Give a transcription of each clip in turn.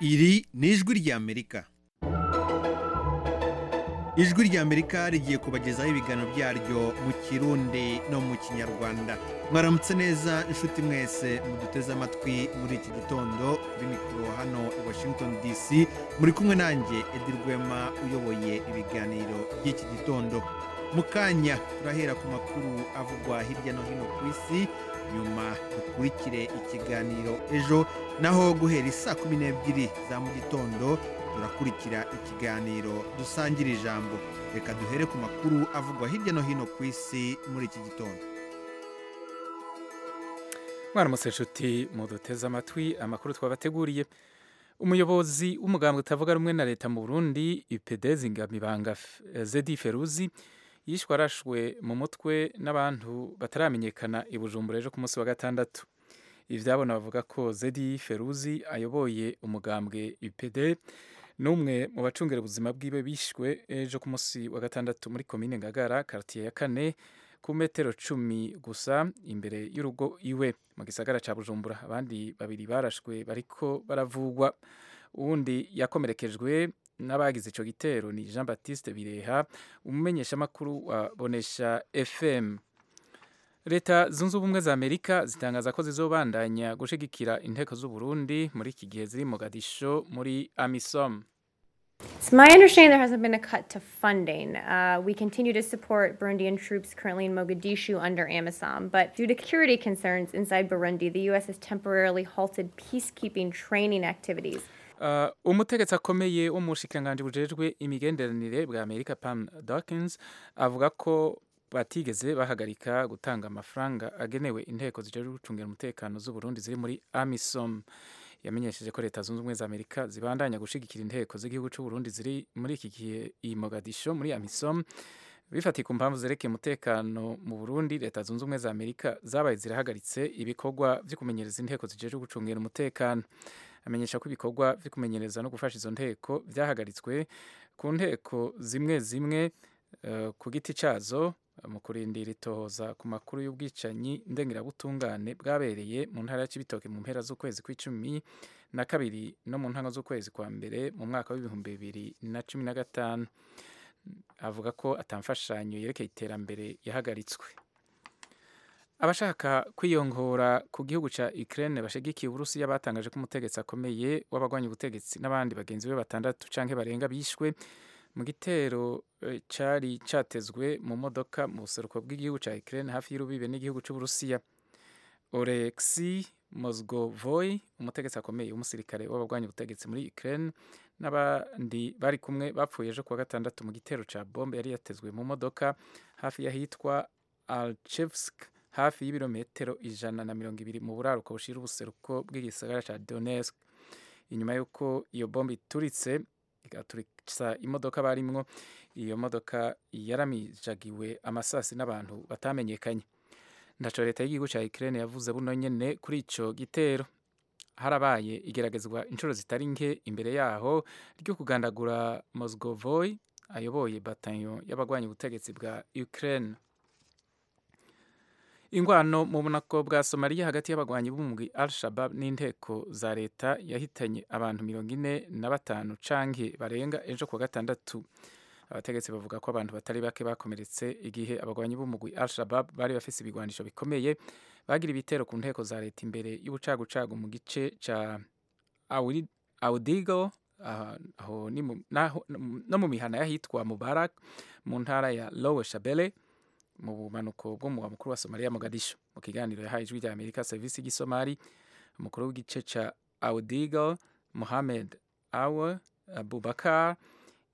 iri ni ijwi ry'amerika ijwi ry'amerika rigiye kubagezaho ibiganiro byaryo mu kirundi no mu kinyarwanda mwaramutse neza inshuti mwese muduteze amatwi muri iki gitondo kuri mikoro hano i washington dc muri kumwe nanjye edi rwema uyoboye ibiganiro by'iki gitondo mu kanya turahera ku makuru avugwa hirya no hino ku isi nyuma dukurikire ikiganiro ejo naho guhera isaa kumi n'ebyiri za mu gitondo turakurikira ikiganiro dusangira ijambo reka duhere ku makuru avugwa hirya no hino ku isi muri iki gitondo mwaramutse inshuti muduteze amatwi amakuru twabateguriye umuyobozi w'umugambwe utavuga rumwe na leta mu burundi ipedezi ngamibanga zedi feruzi yishwe arashwe mu mutwe n'abantu bataramenyekana i bujumbura ejo ku munsi wa gatandatu ibyabona bavuga ko zedi feruzi ayoboye umugambwe ipd n'umwe mu bacungera ubuzima bwiwe bishwe ejo ku munsi wa gatandatu muri komine ngagara karitiye ya kane ku metero cumi gusa imbere y'urugo iwe mu gisagara cya bujumbura abandi babiri barashwe bariko baravugwa uwundi yakomerekejwe n'abagize icyo gitero ni jean batiste bireha umumenyeshamakuru wa bonesha fm leta zunze ubumwe za amerika zitangaza ko zizobandanya gushigikira inteko z'uburundi muri iki gihe ziri mu gadisho muri amisom It's my understanding there hasn't been a cut to funding. Uh, we continue to support Burundian troops currently in Mogadishu under AMISOM, but due to security concerns inside Burundi, the U.S. has temporarily halted peacekeeping training activities. umutegetsi akomeye wo mu bushikiranganji bujejwe imigenderanire bwa amerika pam dawkins avuga ko batigeze bahagarika gutanga amafaranga agenewe inteko zijejwe gucungira umutekano z'uburundi ziri muri amisom yamenyesheje ko leta zunze ubumwe za amerika zibandanya gushigikira inteko z'igihugu c'uburundi ziri muri iki gihe i mogadisho muri amisom bifatiye ku mpamvu zerekeye umutekano mu burundi leta zunze ubumwe za amerika zabaye zirahagaritse ibikorwa byo kumenyereza inteko zijejwe gucungira umutekano amenyesha ko ibikorwa byo kumenyereza no gufasha izo nteko byahagaritswe ku nteko zimwe zimwe uh, ku giti cazo mu kurindira itohoza ku makuru y'ubwicanyi ndengerabutungane bwabereye mu ntara ya Cibitoke mu mpera z'ukwezi kw'icumi na kabiri no mu ntango z'ukwezi kwa mbere mu mwaka w'ibihumbi bibiri na cumi na gatanu avuga ko atamfashanyo yerekeye iterambere yahagaritswe abashaka kwiyongora ku gihugu cya Ukraine bashigikiye Uburusiya batangaje ko umutegetsi akomeye w'abagwanya ubutegetsi n'abandi bagenzi be batandatu canke barenga bishwe mu gitero cari catezwe mu modoka mu buseruko bw'igihugu cya Ukraine hafi y'urubibe n'igihugu cy'Uburusiya Oleksi Mozgovoy umutegetsi akomeye w'umusirikare w'abagwanya ubutegetsi muri Ukraine n'abandi bari kumwe bapfuye ejo kuwa gatandatu mu gitero cya bombe yari yatezwe mu modoka hafi y'ahitwa Alchevsk hafi y'ibirometero ijana na mirongo ibiri mu buraruko bushira ubuseruko bw'igisagara cya Donetsk inyuma y'uko iyo bombe ituritse igaturitsa imodoka barimwo iyo modoka yaramijagiwe amasasi n'abantu batamenyekanye ndaco leta y'igihugu cya Ukraine yavuze buno nyene kuri ico gitero harabaye igeragezwa inshuro zitari nke imbere yaho ryo kugandagura Mozgovoy ayoboye batayo y'abagwanya ubutegetsi bwa Ukraine ingwano mu bunako bwa Somalia hagati y'abagwanyi b'umugwi Al-Shabaab n'inteko za leta yahitanye abantu mirongo ine na batanu canke barenga ejo kuwa gatandatu abategetsi bavuga ko abantu batari bake bakomeretse igihe abagwanyi b'umugwi Al-Shabaab bari bafise ibigwanisho bikomeye bagira ibitero ku nteko za leta imbere y'ubucagucagu mu gice ca Awdigo aho no mu mihana y'ahitwa Mubarak mu ntara ya Lower Shabelle mu bumanuko bw'umuwa mukuru wa Somalia Mogadisho mu kiganiro yahaye ijwi rya Amerika serivisi y'Igisomali umukuru w'igice ca Awdigo Mohamed Awe Abubakar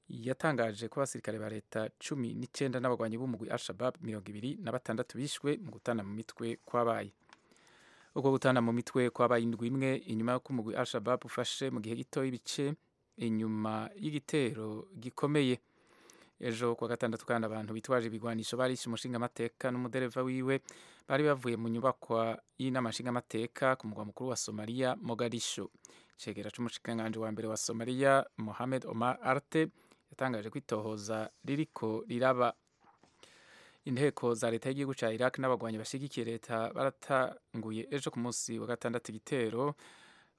yatangaje ko abasirikare ba leta cumi n'icyenda n'abagwanyi b'umugwi al-shabab mirongo ibiri na batandatu bishwe mu gutana mu mitwe kwabaye ubwo gutana mu mitwe kwabaye indwi imwe inyuma y'uko umugwi al-shabab ufashe mu gihe gito y'ibice inyuma y'igitero gikomeye ejo kuwa gatandatu kandi abantu bitwaje ibigwanisho barishe umushingamateka n'umudereva wiwe bari bavuye mu nyubakwa y'inama nshingamateka ku mugwa mukuru wa somaliya mogadisho cegera c'umushikiranganji wa mbere wa somaliya mohamed omar arte yatangaje ko itohoza ririko riraba inteko za leta y'igihugu cya iraq n'abagwanyi bashyigikiye leta baratanguye ejo ku munsi wa gatandatu igitero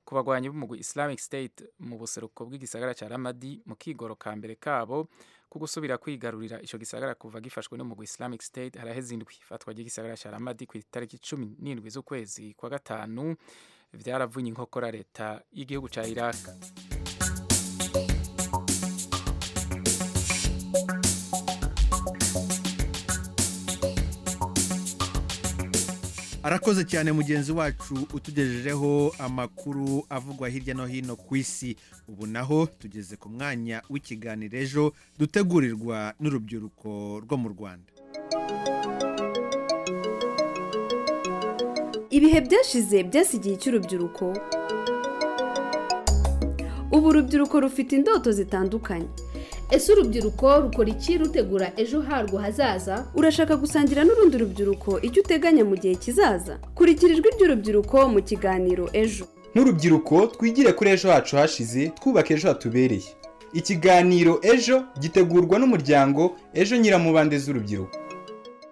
ku bagwanyi b'umugwi Islamic State mu buseruko bw'igisagara ca Ramadi mu kigoro ka mbere kabo ku gusubira kwigarurira ico gisagara kuva gifashwe n'umugwi Islamic State haraheze indwi ifatwa ry'igisagara ca Ramadi ku itariki 17 z'ukwezi kwa gatanu vyaravunye inkokora leta y'igihugu ca Iraq arakoze cyane mugenzi wacu utugejejeho amakuru avugwa hirya no hino ku isi ubu naho tugeze ku mwanya w'ikiganiro ejo dutegurirwa n'urubyiruko rwo mu rwanda ibihe byashize byasigiye icy'urubyiruko ubu urubyiruko rufite indoto zitandukanye ese urubyiruko rukora iki rutegura ejo harwo hazaza urashaka gusangira n'urundi rubyiruko icyo uteganya mu gihe kizaza kurikira ijwi ry'urubyiruko mu kiganiro ejo nk'urubyiruko twigire kuri ejo hacu hashize twubaka ejo hatubereye ikiganiro ejo gitegurwa n'umuryango ejo nyiramubande z'urubyiruko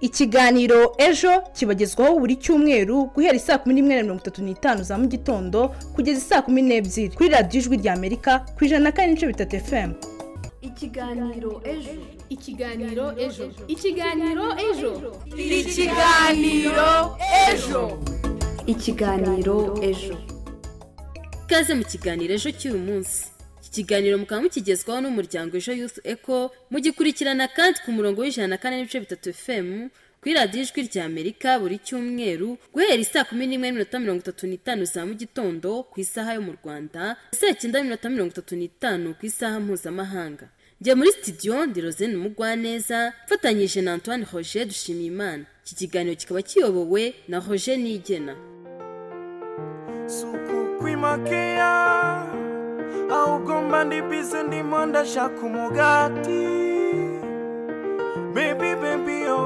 ikiganiro ejo kibagezwaho buri cyumweru guhera saa kumi n'imwe na mirongo itatu n'itanu za mu gitondo kugeza saa kumi n'ebyiri kuri radiyo ijwi rya amerika ku ijana na kane n'ibice bitatu fm ikiganiro ejo ikiganiro ejo ikiganiro ejo ikiganiro ejo ikiganiro ejo ikaze mu kiganiro ejo cy'uyu munsi iki kiganiro mukaba mukigezwaho n'umuryango ejo youth eco mugikurikirana kandi ku murongo w'ijana na kane n'ibice bitatu fm kuri radiyo ijwi rya amerika buri cyumweru guhera isaa kumi n'imwe n'iminota mirongo itatu n'itanu za mu gitondo ku isaha yo mu rwanda saa cyenda n'iminota mirongo itatu n'itanu ku isaha mpuzamahanga njya muri studio ndi rozene mugwaneza mfatanyije na antoine roger dushimiyimana iki kiganiro kikaba kiyobowe na roger nigena suku kwimakeya ahubwo mba ndi bize ndimo ndashaka umugati bebi bebi yo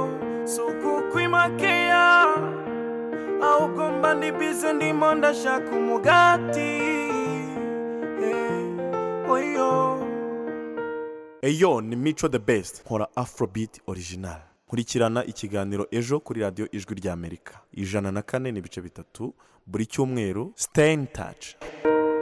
suku kwimakeya ahubwo mba ndi bize ndimo ndashaka umugati eh, oyo eyo ni mico the best nkora afrobeat original nkurikirana ikiganiro ejo kuri radiyo ijwi rya amerika ijana na kane n'ibice bitatu buri cyumweru stay in touch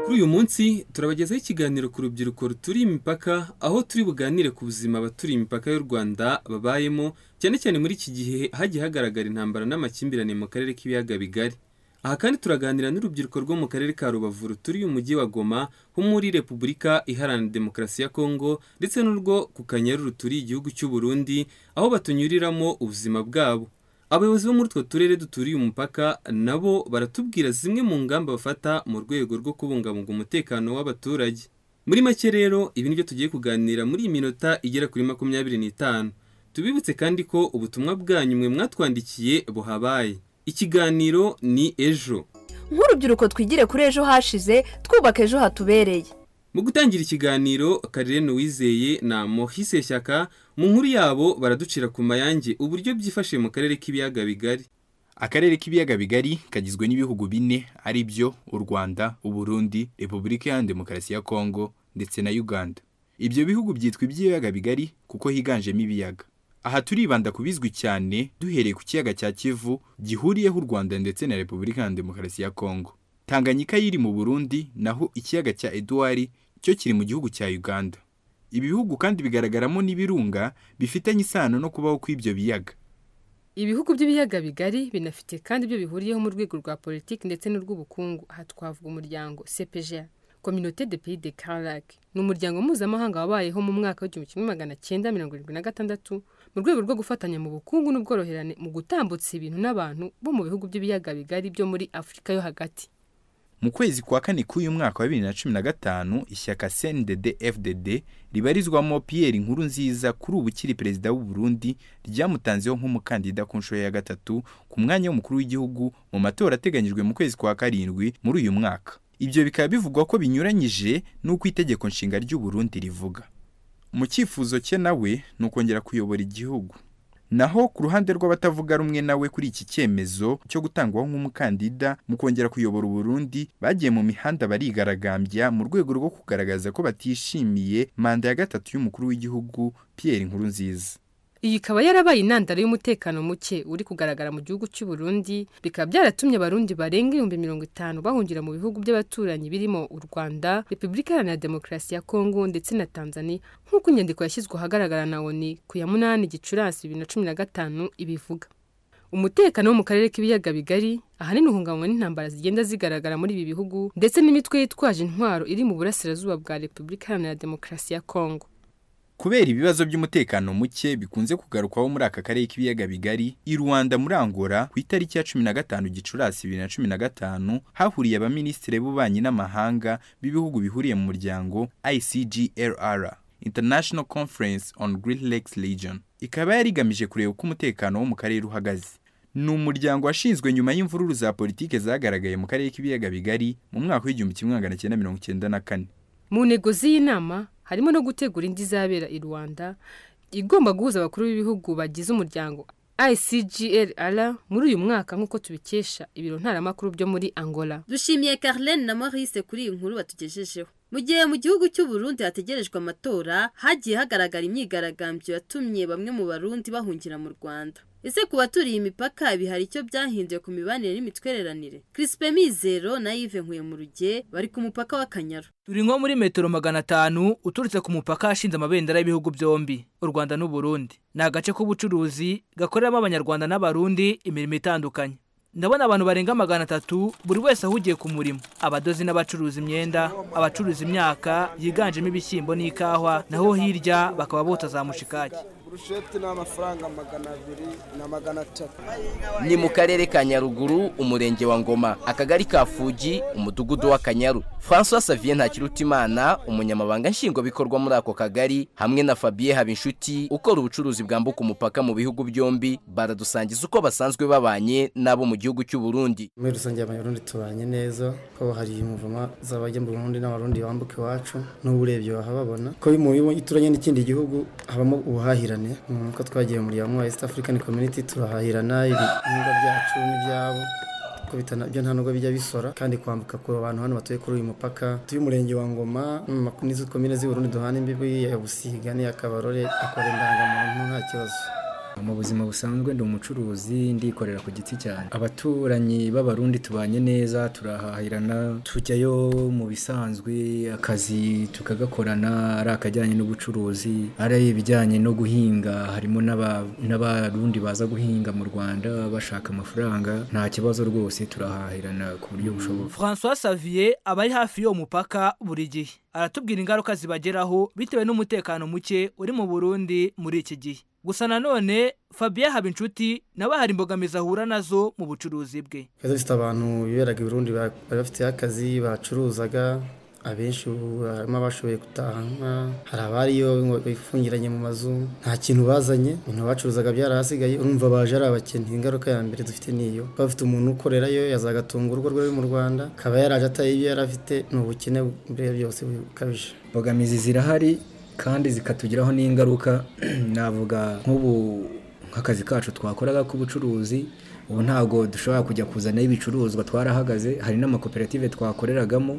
kuri uyu munsi turabagezaho ikiganiro ku rubyiruko ruturiye imipaka aho turi buganire ku buzima abaturiye imipaka y'u rwanda babayemo cyane cyane muri iki gihe hagiye hagaragara intambara n'amakimbirane mu karere k'ibiyaga bigari aha kandi turaganira n'urubyiruko rwo mu karere ka rubavu ruturiye umujyi wa goma ho muri repubulika iharanira demokarasi ya kongo ndetse n'urwo ku kanyaru ruturiye igihugu cy'u burundi aho batunyuriramo ubuzima bwabo abayobozi bo muri utwo turere duturiye umupaka nabo baratubwira zimwe mu ngamba bafata mu rwego rwo kubungabunga umutekano w'abaturage muri make rero ibi nibyo tugiye kuganira muri iyi minota igera kuri makumyabiri n'itanu tubibutse kandi ko ubutumwa bwanyu mwe mwatwandikiye buhabaye ikiganiro ni ejo nk'urubyiruko twigire kuri ejo hashize twubaka ejo hatubereye mu gutangira ikiganiro karere wizeye na mohise shyaka mu nkuru yabo baraducira ku mayange uburyo byifashe mu karere k'ibiyaga bigari akarere k'ibiyaga bigari kagizwe n'ibihugu bine ari byo u rwanda uburundi repubulika iharanira demokarasi ya kongo ndetse na uganda ibyo bihugu byitwa iby'ibiyaga bigari kuko higanjemo ibiyaga aha turibanda ku bizwi cyane duhereye ku kiyaga cya kivu gihuriyeho u rwanda ndetse na repubulika iharanira demokarasi ya kongo tanganyika yiri mu burundi naho ikiyaga cya eduwari cyo kiri mu gihugu cya uganda ibi bihugu kandi bigaragaramo n'ibirunga bifitanye isano no kubaho kw'ibyo biyaga ibihugu by'ibiyaga bigari binafite kandi ibyo bihuriyeho mu rwego rwa politiki ndetse n'urw'ubukungu aha twavuga umuryango cpga kominote de pays de carac ni umuryango mpuzamahanga wabayeho mu mwaka w'igihumbi kimwe magana cyenda mirongo irindwi na gatandatu mu rwego rwo gufatanya mu bukungu n'ubworoherane mu gutambutsa ibintu n'abantu bo mu bihugu by'ibiyaga bigari byo muri afurika yo hagati mu kwezi kwa kane k'uyu mwaka wa bibiri na cumi na gatanu ishyaka cndd fdd ribarizwamo pierre inkuru nziza kuri ubu ukiri perezida w'u burundi ryamutanzeho nk'umukandida ku nshuro ya gatatu ku mwanya w'umukuru w'igihugu mu matora ateganyijwe mu kwezi kwa karindwi muri uyu mwaka ibyo bikaba bivugwa ko binyuranyije n'uko itegeko nshinga ry'u burundi rivuga mu cyifuzo cye nawe ni ukongera kuyobora igihugu naho ku ruhande rw'abatavuga rumwe nawe kuri iki cyemezo cyo gutangwaho nk'umukandida mu kongera kuyobora uburundi bagiye mu mihanda barigaragambya mu rwego rwo kugaragaza ko batishimiye manda ya gatatu y'umukuru w'igihugu Pierre Nkurunziza iyi ikaba yarabaye intandaro y'umutekano muke uri kugaragara mu gihugu cy'u Burundi bikaba byaratumye abarundi barenga ibihumbi mirongo itanu bahungira mu bihugu by'abaturanyi birimo u Rwanda Repubulika Iharanira Demokarasi ya Kongo ndetse na Tanzania nk'uko inyandiko yashyizwe ahagaragara na ONU ku ya munani Gicurasi bibiri na cumi na gatanu ibivuga umutekano wo mu karere k'ibiyaga bigari ahanini uhungabanywa n'intambara zigenda zigaragara muri ibi bihugu ndetse n'imitwe yitwaje intwaro iri mu burasirazuba bwa repubulika iharanira demokarasi ya kongo kubera ibibazo by'umutekano muke bikunze kugarukwaho muri aka karere k'ibiyaga bigari i rwanda muri angola ku itariki ya cumi na gatanu gicurasi bibiri na cumi na gatanu hahuriye abaminisitiri b'ububanyi n'amahanga b'ibihugu bihuriye mu muryango icgrr international conference on great lakes region ikaba yari igamije kureba uko umutekano wo mu karere uhagaze ni umuryango washinzwe nyuma y'imvururu za politike zagaragaye mu karere k'ibiyaga bigari mu mwaka w'igihumbi kimwe magana cyenda mirongo cyenda na kane mu ntego z'iyi nama harimo no gutegura indi izabera i rwanda igomba guhuza abakuru b'ibihugu bagize umuryango icgrr muri uyu mwaka nk'uko tubikesha ibiro ntaramakuru byo muri angola dushimiye Carlene na Maurice kuri iyi nkuru batugejejeho mu gihe mu gihugu cy'u Burundi hategerejwe amatora hagiye hagaragara imyigaragambyo yatumye bamwe mu barundi bahungira mu Rwanda ese ku baturiye imipaka ibi hari icyo byahinduye ku mibanire n'imitwereranire Crispe Mizero na Yves Nkuyemurugye bari ku mupaka w'Akanyaru turi nko muri metero magana atanu uturutse ku mupaka hashinze amabendera y'ibihugu byombi u rwanda n'uburundi ni agace k'ubucuruzi gakoreramo abanyarwanda n'abarundi imirimo itandukanye ndabona abantu barenga magana atatu buri wese ahugiye ku murimo abadozi n'abacuruza imyenda abacuruza imyaka yiganjemo ibishyimbo n'ikawa naho hirya bakaba bota za mushikaki burusheti ni amafaranga magana abiri na magana atatu ni mu karere ka nyaruguru umurenge wa ngoma akagari ka fugi umudugudu w'akanyaru francois savien ntakirutimana umunyamabanga nshingwabikorwa muri ako kagari hamwe na fabien habinshuti ukora ubucuruzi bwambuka umupaka mu bihugu byombi baradusangiza uko basanzwe babanye n'abo mu gihugu cy'u burundi muri rusange abanyarundi tubanye neza ko hari imvuma z'abajya mu burundi n'abarundi bambuka iwacu n'ubu urebye wahababona ko iyo uturanye n'ikindi gihugu habamo ubuhahirane nk'uko twagiye muri wa East African Community turahahirana ibihingwa byacu n'ibyabo ko byo nta nubwo bijya bisora kandi kwambuka ku bantu hano batuye kuri uyu mupaka tuy'umurenge wa ngoma n'izo komine z'uburundi duhana imbibi ya busiga n'iya kabarore akora indangamuntu nta kibazo mu buzima busanzwe ndi umucuruzi ndikorera ku giti cyane abaturanyi b'abarundi tubanye neza turahahirana tujyayo mu bisanzwe akazi tukagakorana ari akajyanye n'ubucuruzi ari ibijyanye no guhinga harimo n'abarundi baza guhinga mu rwanda bashaka amafaranga nta kibazo rwose turahahirana ku buryo bushoboka francois savier aba ari hafi y'uwo mupaka buri gihe aratubwira ingaruka zibageraho bitewe n'umutekano muke uri mu burundi muri iki gihe gusa nanone fabien habinshuti nawe hari imbogamizi ahura nazo mu bucuruzi bwe twari dufite abantu biberaga i burundi bari bafite akazi bacuruzaga abenshi ubu harimo abashoboye gutaha hari abariyo bifungiranye mu mazu nta kintu bazanye ibintu bacuruzaga byarahasigaye urumva baje ari abakene ingaruka ya mbere dufite niyo kuba bafite umuntu ukorerayo yazagatunga urugo rwe mu rwanda akaba yaraje ataye ibyo yari afite ni ubukene mbere byose bukabije imbogamizi zirahari kandi zikatugiraho n'ingaruka navuga nk'ubu nk'akazi kacu twakoraga k'ubucuruzi ubu ntabwo dushobora kujya kuzanaho ibicuruzwa twarahagaze hari n'amakoperative twakoreragamo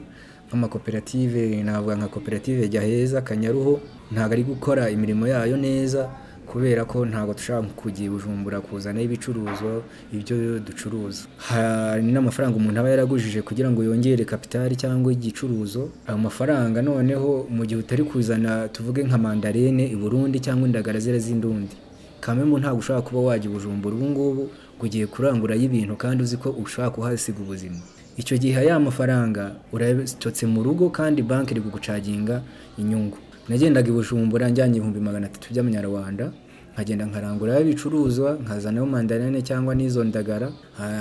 nk'amakoperative navuga nka koperative jya heza kanyaruho ntabwo ari gukora imirimo yayo neza kubera ko ntabwo dushobora kugira bujumbura kuzanaho ibicuruzwa ibyo ducuruza hari n'amafaranga umuntu aba yaragujije kugira ngo yongere kapitali cyangwa igicuruzo ayo mafaranga noneho mu gihe utari kuzana tuvuge nka mandarine i burundi cyangwa indagara zera z'indundi kamemu ntabwo ushobora kuba wajya ubujumbura ubu ngubu ugiye kurangurayo ibintu kandi uzi ko ushobora kuhasiga ubuzima icyo gihe ya mafaranga urayatotse mu rugo kandi banki iri kugucaginga inyungu nagendaga i bujumbura njyanye ibihumbi magana atatu by'amanyarwanda nkagenda nkaranguraho ibicuruzwa nkazanaho mandarine cyangwa n'izo ndagara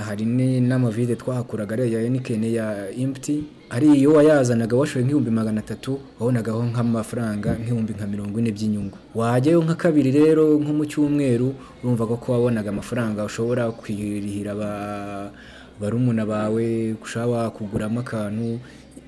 hari n'amavide twahakuraga ariya ya henikeni ya imputi ari iyo wayazanaga washoye nk'ibihumbi magana atatu wabonagaho nk'amafaranga nk'ibihumbi nka mirongo ine by'inyungu wajyayo nka kabiri rero nko mu cyumweru urumva ko wabonaga amafaranga ushobora kwirihira barumuna bawe ushobora wakuguramo akantu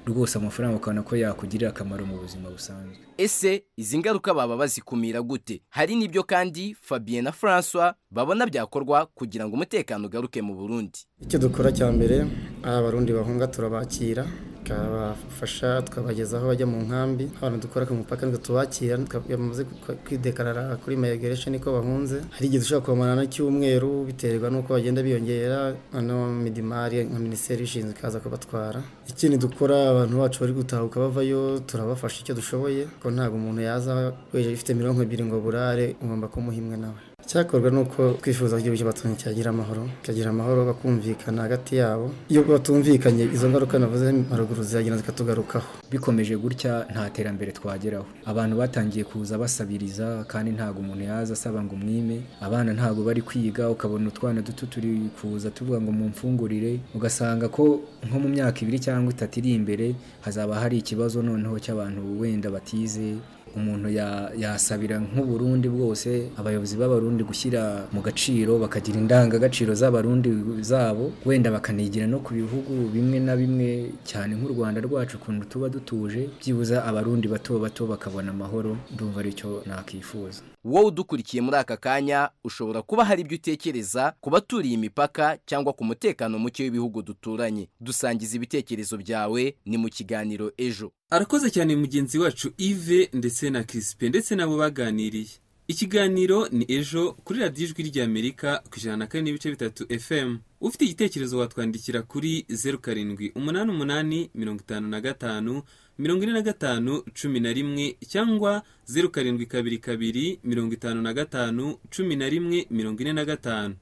rwose amafaranga ukabona ko yakugirira akamaro mu buzima busanzwe ese izi ngaruka baba bazikumira gute hari n'ibyo kandi fabien na francois babona byakorwa kugira ngo umutekano ugaruke mu burundi icyo dukora cya mbere ari abarundi bahunga turabakira tukabafasha tukabagezaho bajya mu nkambi abantu dukora ku mupaka nitwe tubakira bamaze kwidekarara kuri mayigaresheni ko bahunze hari igihe dushobora kubamarana cy'umweru biterwa n'uko bagenda biyongera noneho midimari nka minisiteri ishinzwe ikaza kubatwara ikindi dukora abantu bacu bari gutahuka bavayo turabafasha icyo dushoboye kuko ntabwo umuntu yaza wejeje ifite mirongo ebyiri ngo burare ugomba kumuha imwe nawe icyakorwa ni uko twifuza ko igihugu cy'abaturanyi cyagira amahoro cyagira amahoro bakumvikana hagati yabo iyo batumvikanye izo ngaruka navuze haruguru ziragenda zikatugarukaho bikomeje gutya nta terambere twageraho abantu batangiye kuza basabiriza kandi ntabwo umuntu yaza asaba ngo umwime abana ntabwo bari kwiga ukabona utwana duto turi kuza tuvuga ngo mumfungurire ugasanga ko nko mu myaka ibiri cyangwa itatu iri imbere hazaba hari ikibazo noneho cy'abantu wenda batize umuntu ya- yasabira nk'uburundi bwose abayobozi b'abarundi gushyira mu gaciro bakagira indangagaciro z'abarundi zabo wenda bakanigira no ku bihugu bimwe na bimwe cyane nk'u rwanda rwacu ukuntu tuba dutuje byibuza abarundi bato bato bakabona amahoro ndumva aricyo nakifuza wowe udukurikiye muri aka kanya ushobora kuba hari ibyo utekereza ku baturiye imipaka cyangwa ku mutekano muke w'ibihugu duturanye dusangiza ibitekerezo byawe ni mu kiganiro ejo arakoze cyane mugenzi wacu Yves ndetse na Crispin ndetse nabo baganiriye ikiganiro ni ejo kuri radiyo ijwi ry'amerika ku ijana na kane n'ibice bitatu fm ufite igitekerezo watwandikira kuri zeru karindwi umunani umunani mirongo itanu na gatanu mirongo ine na gatanu cumi na rimwe cyangwa zeru karindwi kabiri kabiri mirongo itanu na gatanu cumi na rimwe mirongo ine na gatanu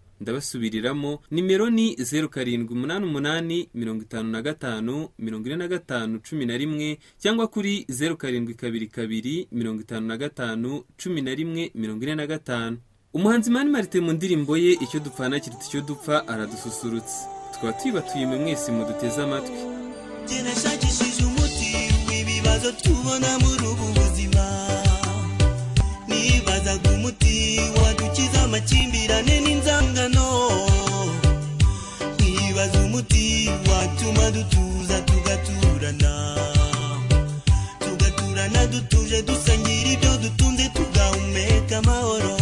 ndabasubiriramo nimero ni zeru karindwi umunani umunani mirongo itanu na gatanu mirongo ine na gatanu cumi na rimwe cyangwa kuri zeru karindwi kabiri kabiri mirongo itanu na gatanu cumi na rimwe mirongo ine na gatanu umuhanzi mani marite mu ndirimbo ye icyo dupfana kiruta icyo dupfa aradususurutse tukaba tuyibatuye mwe mwese muduteze amatwi nashakishije umuti w'ibibazo tubona muri ubu buzima nibazaga umuti wadukiza amakimbirane n'inzangano nibaza umuti watuma dutuza tugaturana tugaturana dutuje dusangira ibyo dutunze tugahumeka amahoro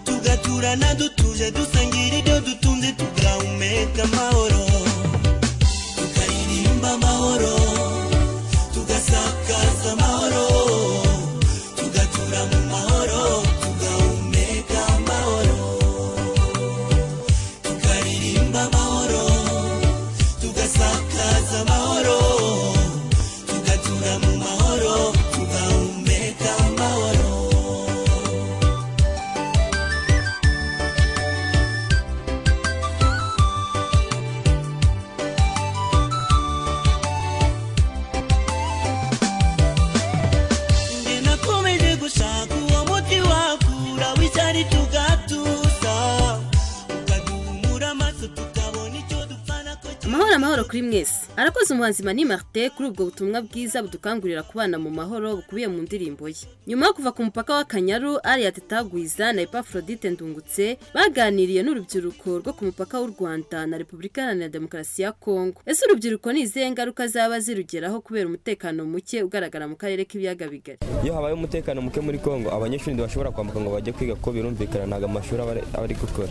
tugaturana dutuje dusangira ibyo dutunze tugahumeka amahoro tugaririmba amahoro tugasakaza amahoro tugatura mu mahoro tugahumeka amahoro tugaririmba amahoro tugasakaza amahoro tugatura mu mahoro tugahumeka amahoro Nge nakomeje gushaka uwo muti wakura w'icyari tugatuza ukaduhumura amaso tukabona icyo dupfana ko amahoro amahoro kuri mwese arakoze umuhanzi mani marite kuri ubwo butumwa bwiza budukangurira kubana mu mahoro bukubiye mu ndirimbo ye nyuma yo kuva ku mupaka w'akanyaru ariya tetagwiza na epafrodite ndungutse baganiriye n'urubyiruko rwo ku mupaka w'u rwanda na repubulika iharanira demokarasi ya kongo ese urubyiruko ni izihe ngaruka zaba zirugeraho kubera umutekano muke ugaragara mu karere k'ibiyaga bigari iyo habaye umutekano muke muri kongo abanyeshuri ntibashobora kwambuka ngo bajye kwiga kuko birumvikana ntabwo amashuri aba ari- aba ari gukora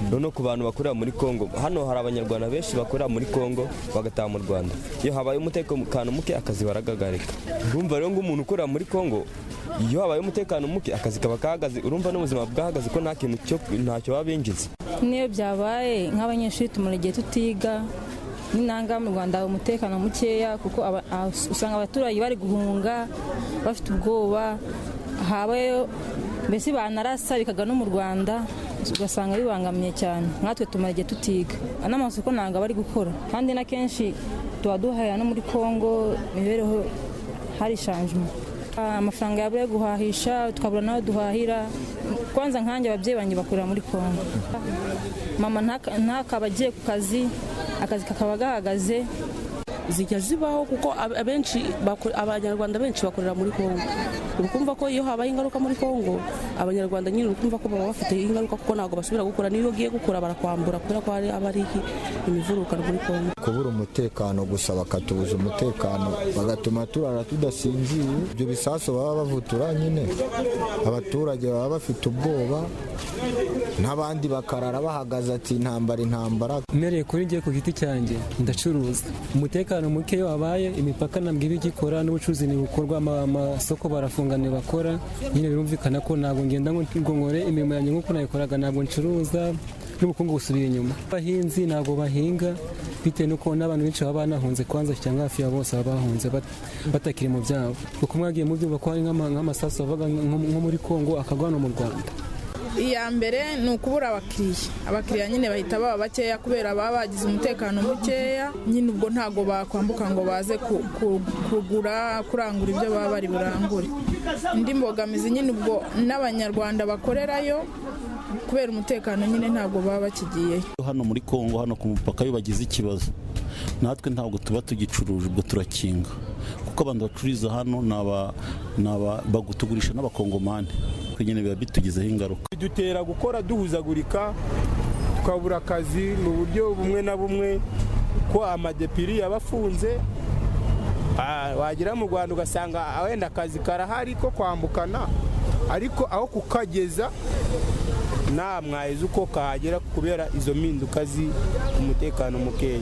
noneho ku bantu bakorera muri kongo hano hari abanyarwanda benshi bakorera muri kongo bagataha mu rwanda iyo habaye umutekano muke akazi baragagarika urumva rero ngo umuntu ukorera muri kongo iyo habaye umutekano muke akazi kaba kahagaze urumva n'ubuzima bwahagaze ko nta kintu cyo ntacyo baba binjiza n'iyo byabaye nk'abanyeshuri tumara igihe tutiga n'intanga mu rwanda hari umutekano mukeya kuko aba- a- usanga abaturage bari guhunga bafite ubwoba habayo mbese banarasa bikaga no mu rwanda ugasanga bibangamiye cyane nkatwe tumara igihe tutiga n'amasoko ntabwo bari gukora kandi na kenshi tuba duhahira no muri congo imibereho harishanjemo amafaranga yabura yo guhahisha tukabura n'aho duhahira kwanza nkanjye ababyeyi banjye bakorera muri congo mama ntaka- ntakaba agiye ku kazi akazi kakaba gahagaze zijya zibaho kuko ab- abenshi bako- abanyarwanda benshi bakorera muri kongo uba kumva ko iyo habaye ingaruka muri kongo abanyarwanda nyine uba kumva ko baba bafite ingaruka kuko ntabwo basubira gukora n'iyo ugiye gukora barakwambura kubera ko hari aba ari imivuruka muri kongo kubura umutekano gusa bakatubuza umutekano bagatuma turara tudasinziye ibyo bisasu baba bavutura nyine abaturage baba bafite ubwoba n'abandi bakarara bahagaze ati intambara intambara mpereye kuri njye ku giti cyanjye ndacuruza umutekano muke iyo wabaye imipaka ntabwo iba igikora n'ubucuruzi ntibukorwa ama- amasoko barafunga ntibakora nyine birumvikana ko ntabwo ngenda ngo ngongore imirimo yanjye nk'uko nayikoraga ntabwo ncuruza n'ubukungu busubiye inyuma abahinzi ntabwo bahinga bitewe n'uko n'abantu benshi baba banahunze kwanza cyangwa hafi ya bose baba bahunze bat- batakiri mu byabo kuko mwagiye mubyumva ko hari nk'ama- nk'amasasu avaga nko nko muri kongo akagwa no mu rwanda iya mbere ni ukubura abakiriya abakiriya nyine bahita baba bakeya kubera baba bagize umutekano mukeya nyine ubwo ntabwo bakwambuka ngo baze ku- ku- kugura kurangura ibyo baba bari burangure indi mbogamizi nyine ubwo n'abanyarwanda bakorerayo kubera umutekano nyine ntabwo baba bakigiyeyo hano muri kongo hano ku mupaka iyo bagize ikibazo natwe ntabwo tuba tugicuruje ubwo turakinga kuko abantu bacururiza hano ni aba- ni aba- bagu- tugurisha n'abakongomani nyine biba bitugizeho ingaruka bidutera gukora duhuzagurika tukabura akazi mu buryo bumwe na bumwe ko amadepiri yaba afunze Ah, wagera mu rwanda ugasanga ah, wenda akazi karahari ko kwambukana ariko aho kukageza nta mwaheza uko kahagera kubera izo mpinduka zi umutekano mukeya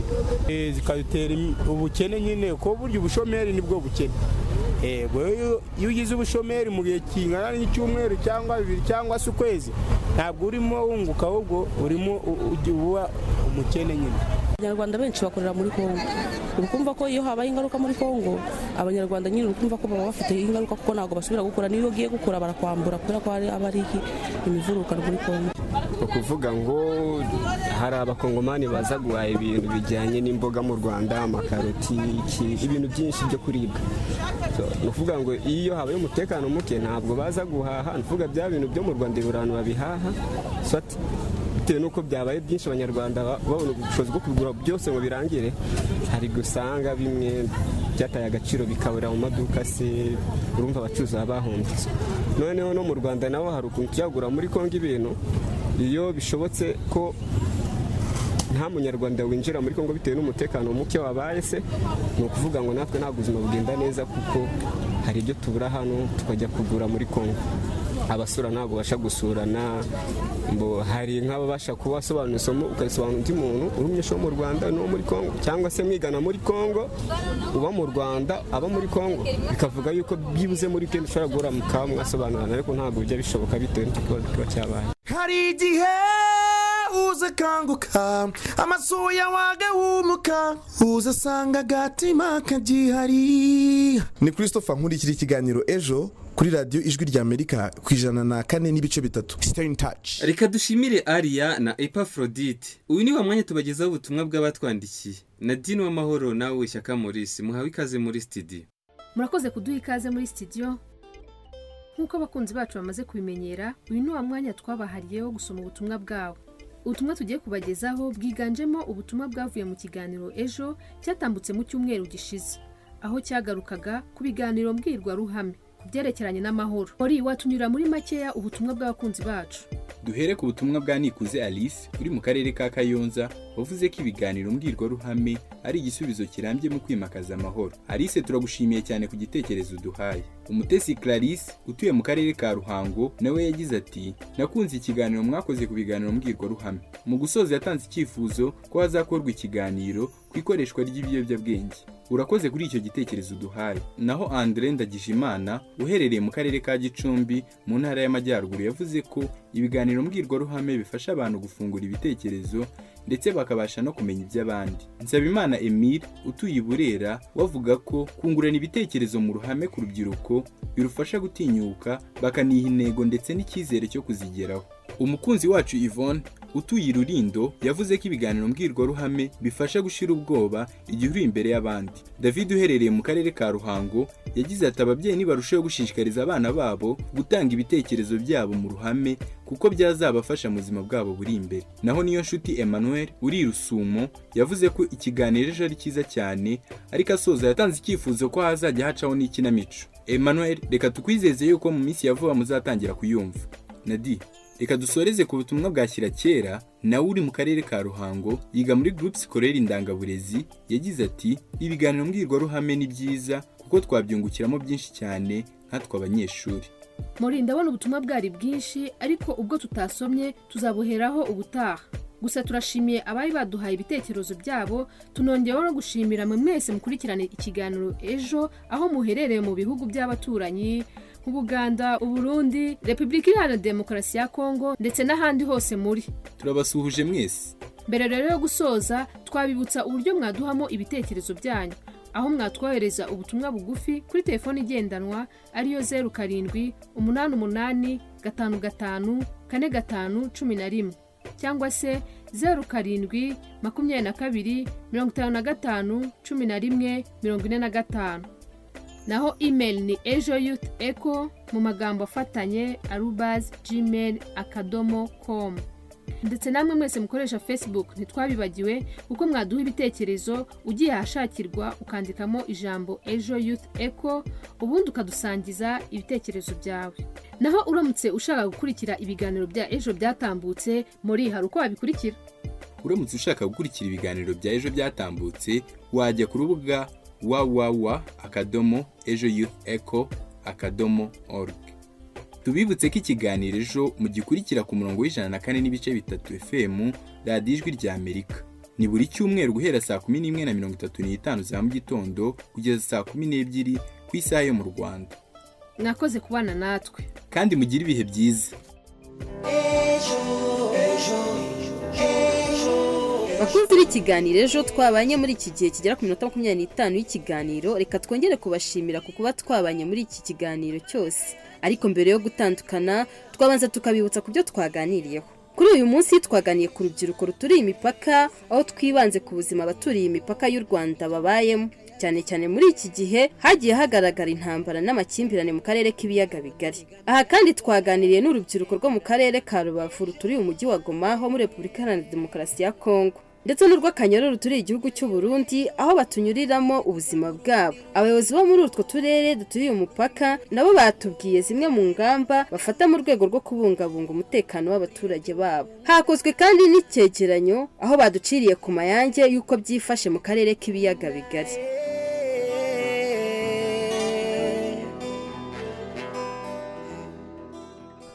Eh, zikadutera imi- ubukene nyine ko burya ubushomeri nibwo bukene Eh, bwe- iyo iyo ugize ubushomeri mu gihe kingana n'icyumweru cyangwa bibiri cyangwa se ukwezi ntabwo urimo wunguka ahubwo urimo u- ujya uba umukene nyine abanyarwanda benshi bakorera muri kongo uba kumva ko iyo habaye ingaruka muri kongo abanyarwanda nyine uba kumva ko baba bafite ingaruka kuko ntabwo basubira gukora n'iyo ugiye gukora barakwambura kubera ko hari abari imivurukano muri kongo ni ukuvuga ngo hari abakongomani baza guhaha ibintu bijyanye n'imboga mu rwanda amakaroti iki- ibintu byinshi byo kuribwa So, ni ukuvuga ngo iyo habaye umutekano muke ntabwo baza guhaha ni ukuvuga bya bintu byo mu rwanda ibura abantu babihaha So, ati- bitewe n'uko byabaye byinshi abanyarwanda ba- babona ubushobozi bwo kugura byose ngo birangire hari gusanga bimwe byataye agaciro bikaburira mu maduka se urumva abacuruzi baba bahombye noneho no mu rwanda naho hari ukuntu tuyagura muri kongo ibintu iyo bishobotse ko nta munyarwanda winjira muri kongo bitewe n'umutekano muke wabaye se ni ukuvuga ngo natwe nta buzima bugenda neza kuko hari ibyo tubura hano tukajya kugura muri kongo abasura ntabwo basha gusurana ngo hari nk'ababasha kuba wasobanura isomo ukarisobanura undi muntu uri umunyeshuri wo mu rwanda n'uwo muri kongo cyangwa se mwigana muri kongo uba mu rwanda aba muri kongo bikavuga yuko byibuze muri kenda ushobora guhura mukaba mwasobanurana ariko ntabwo bijya bishoboka bitewe n'icyo kibazo kiba cyabaye hari igihe uza akanguka amaso yawe agahumuka uza asanga agatima kagihari ni christopher nkurikira ikiganiro ejo kuri radiyo ijwi ry'amerika ku ijana na kane n'ibice bitatu sitani taci reka dushimire ariya na epafrodite uyu ni wa mwanya tubagezaho ubutumwa bw'abatwandikiye na dini w'amahoro nawe shyaka maurice muhawe ikaze muri sitidiyo murakoze kuduha ikaze muri sitidiyo nk'uko abakunzi bacu bamaze kubimenyera uyu ni wa mwanya twabahariyeho gusoma ubutumwa bwabo ubutumwa tugiye kubagezaho bwiganjemo ubutumwa bwavuye mu kiganiro ejo cyatambutse mu cyumweru gishize aho cyagarukaga ku biganiro mbwirwaruhame ku byerekeranye n'amahoro ori watunyura muri makeya ubutumwa bw'abakunzi bacu duhere ku butumwa bwa nikuze alice uri mu karere ka kayonza wavuze ko ibiganiro mbwirwaruhame ari igisubizo kirambye mu kwimakaza amahoro alice turagushimiye cyane ku gitekerezo uduhaye umutesi clarisse utuye mu karere ka ruhango nawe yagize ati nakunze ikiganiro mwakoze ku biganiro mbwirwaruhame mu gusoza yatanze icyifuzo ko hazakorwa ikiganiro ku ikoreshwa ry'ibiyobyabwenge urakoze kuri icyo gitekerezo uduhaye naho andre ndagijimana uherereye mu karere ka gicumbi mu ntara y'amajyaruguru yavuze ko ibiganiro mbwirwaruhame bifasha abantu gufungura ibitekerezo ndetse bakabasha no kumenya iby'abandi nsabimana emile utuye i burera wavuga ko kungurana ibitekerezo mu ruhame ku rubyiruko birufasha gutinyuka bakaniha intego ndetse n'icyizere cyo kuzigeraho umukunzi wacu yvonne utuye i rurindo yavuze ko ibiganiro mbwirwaruhame bifasha gushira ubwoba igihe uri imbere y'abandi david uherereye mu karere ka ruhango yagize ati ababyeyi nibarusheho gushishikariza abana babo gutanga ibitekerezo byabo mu ruhame kuko byazabafasha mu buzima bwabo buri imbere naho niyo nshuti emmanuel uri i rusumo yavuze ko ikiganiro ejo ari cyiza cyane ariko asoza yatanze icyifuzo ko hazajya hacaho n'ikinamico emmanuel reka tukwizeze yuko mu minsi ya vuba muzatangira kuyumva nadi reka dusoreze ku butumwa bwa shyira kera nawe uri mu karere ka ruhango yiga muri gurupe sikorere indangaburezi yagize ati ibiganiro mbwirwaruhame ni byiza kuko twabyungukiramo byinshi cyane nkatwe abanyeshuri muri ndabona ubutumwa bwari bwinshi ariko ubwo tutasomye tuzabuheraho ubutaha gusa turashimiye abari baduhaye ibitekerezo byabo tunongeyeho no gushimira mwe mwese mukurikirane ikiganiro ejo aho muherereye mu bihugu by'abaturanyi nk'ubuganda uburundi repubulika iharanira demokarasi ya kongo ndetse n'ahandi hose muri turabasuhuje mwese mbere rero yo gusoza twabibutsa uburyo mwaduhamo ibitekerezo byanyu aho mwatwohereza ubutumwa bugufi kuri telefoni igendanwa ariyo zeru karindwi umunani umunani gatanu gatanu kane gatanu cumi na rimwe cyangwa se zeru karindwi makumyabiri na kabiri mirongo itanu na gatanu cumi na rimwe mirongo ine na gatanu naho imeri ni ejo yuti eko mu magambo afatanye arubazi jimeri akadomo komu ndetse namwe mwese mukoresha facebook ntitwabibagiwe kuko mwaduha ibitekerezo ugiye ahashakirwa ukandikamo ijambo ejo youth eco ubundi ukadusangiza ibitekerezo byawe naho uramutse ushaka gukurikira ibiganiro bya ejo byatambutse muri hari uko wabikurikira uramutse ushaka gukurikira ibiganiro bya ejo byatambutse wajya ku rubuga wawawa akadomo ejo youth eco akadomo org tubibutse ko ikiganiro ejo mugikurikira ku murongo w'ijana na kane n'ibice bitatu fm radiyo ijwi rya amerika ni buri cyumweru guhera saa kumi n'imwe na mirongo itatu n'itanu za mu gitondo kugeza saa kumi n'ebyiri ku isaha yo mu rwanda mwakoze kubana natwe kandi mugire ibihe byiza bakunzi b'ikiganiro ejo twabanye muri iki gihe kigera ku minota makumyabiri n'itanu y'ikiganiro reka twongere kubashimira ku kuba twabanye muri iki kiganiro cyose ariko mbere yo gutandukana twabanza tukabibutsa ku byo twaganiriyeho kuri uyu munsi twaganiye ku rubyiruko ruturiye imipaka aho twibanze ku buzima abaturiye imipaka y'u rwanda babayemo cyane cyane muri iki gihe hagiye hagaragara intambara n'amakimbirane mu karere k'ibiyaga bigari aha kandi twaganiriye n'urubyiruko rwo mu karere ka rubavu ruturiye umujyi wa goma ho muri repubulika iharanira demokarasi ya kongo ndetse n'urw'akanyaru ruturiye igihugu cy'u Burundi aho batunyuriramo ubuzima bwabo abayobozi bo muri utwo turere duturiye umupaka nabo batubwiye zimwe mu ngamba bafata mu rwego rwo kubungabunga umutekano w'abaturage babo hakozwe kandi n'icyegeranyo aho baduciriye ku mayange y'uko byifashe mu karere k'ibiyaga bigari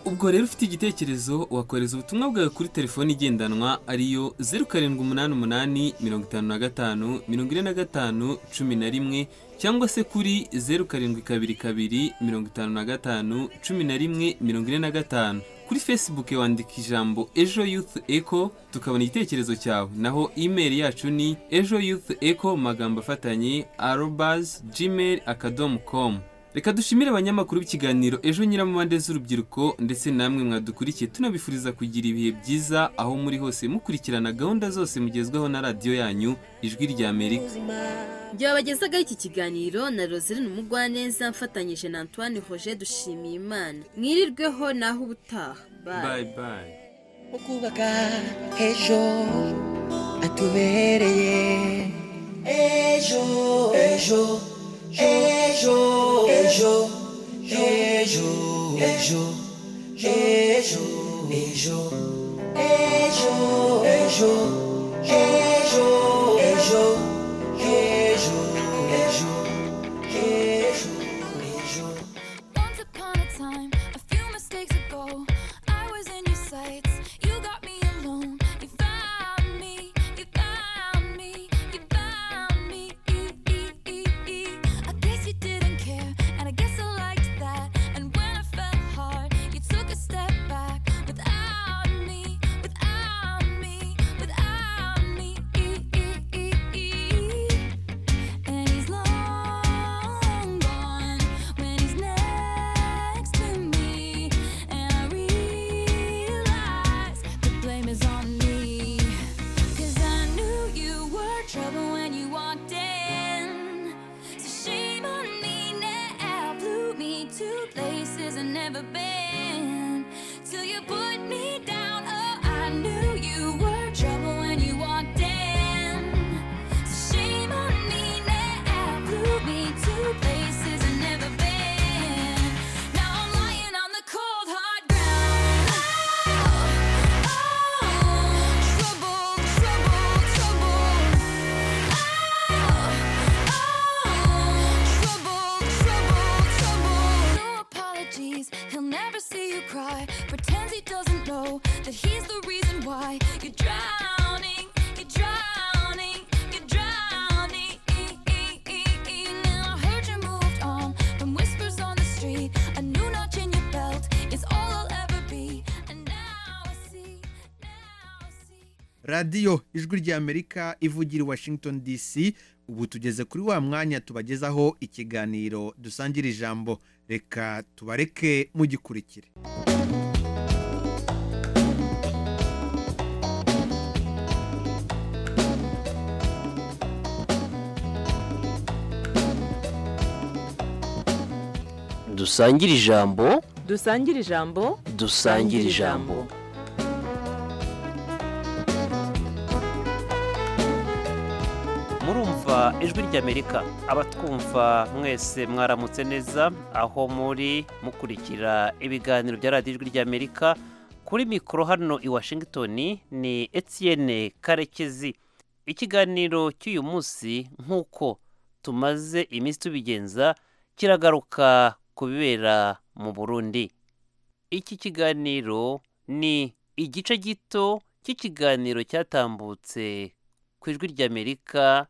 ubwo rero ufite igitekerezo wakohereza ubutumwa bwawe kuri telefoni igendanwa ariyo zeru karindwi umunani umunani mirongo itanu na gatanu mirongo ine na gatanu cumi na rimwe cyangwa se kuri zeru karindwi kabiri kabiri mirongo itanu na gatanu cumi na rimwe mirongo ine na gatanu kuri facebook wandika ijambo ejo youth eco tukabona igitekerezo cyawe naho email yacu ni ejo youth eco mu magambo afatanye arobas gmail akadomo komu reka dushimire abanyamakuru b'ikiganiro ejo nyiramubande z'urubyiruko ndetse namwe mwadukurikiye tunabifuriza kugira ibihe byiza aho muri hose mukurikirana gahunda zose mugezweho na radiyo yanyu ijwi rya amerika byabagezagaho iki kiganiro na roseline umugwaneza mfatanyije na antoine hoje dushimiye imana mwirirweho naho ubutaha bayi bayi kubaka ejo atubereye ejo ejo ejo ejo ejo ejo ejo ejo ejo ejo ejo ejo ejo ejo ejo Once upon a time, a few mistakes ago, I was in your sights. You got me alone. You found me. You found me. You found me. I guess you didn't care, and I guess I liked that. And when I fell hard, you took a step back without me, without me, without me. And he's long gone when he's next to me, and I realize the blame is on me. 'Cause I knew you were trouble when you walked in. So shame on me now. Blew me to places I've never been. Till you put me down. Oh, I knew you were trouble when you walked in. So shame on me now. Blew me to places I've never been. Now I'm lying on the cold hard ground. Oh, oh, trouble, trouble, trouble. Oh, oh, trouble, trouble, trouble. No apologies. He'll away. You're drowning, you're drowning, you're drowning. Now I heard you moved on from whispers on the street. A new notch in your belt is all I'll ever be. And now I see. radiyo ijwi ry'amerika ivugira i washington dc ubu tugeze kuri wa mwanya tubagezaho ikiganiro dusangira ijambo reka tubareke mugikurikire dusangire ijambo dusangire ijambo dusangire ijambo murumva ijwi ry'amerika abatwumva mwese mwaramutse neza aho muri mukurikira ibiganiro bya radiyo ijwi ry'amerika kuri mikoro hano i washington ni etienne karekezi ikiganiro cy'uyu munsi nk'uko tumaze iminsi tubigenza kiragaruka ku bibera mu burundi iki kiganiro ni igice gito cy'ikiganiro cyatambutse ku ijwi ry'amerika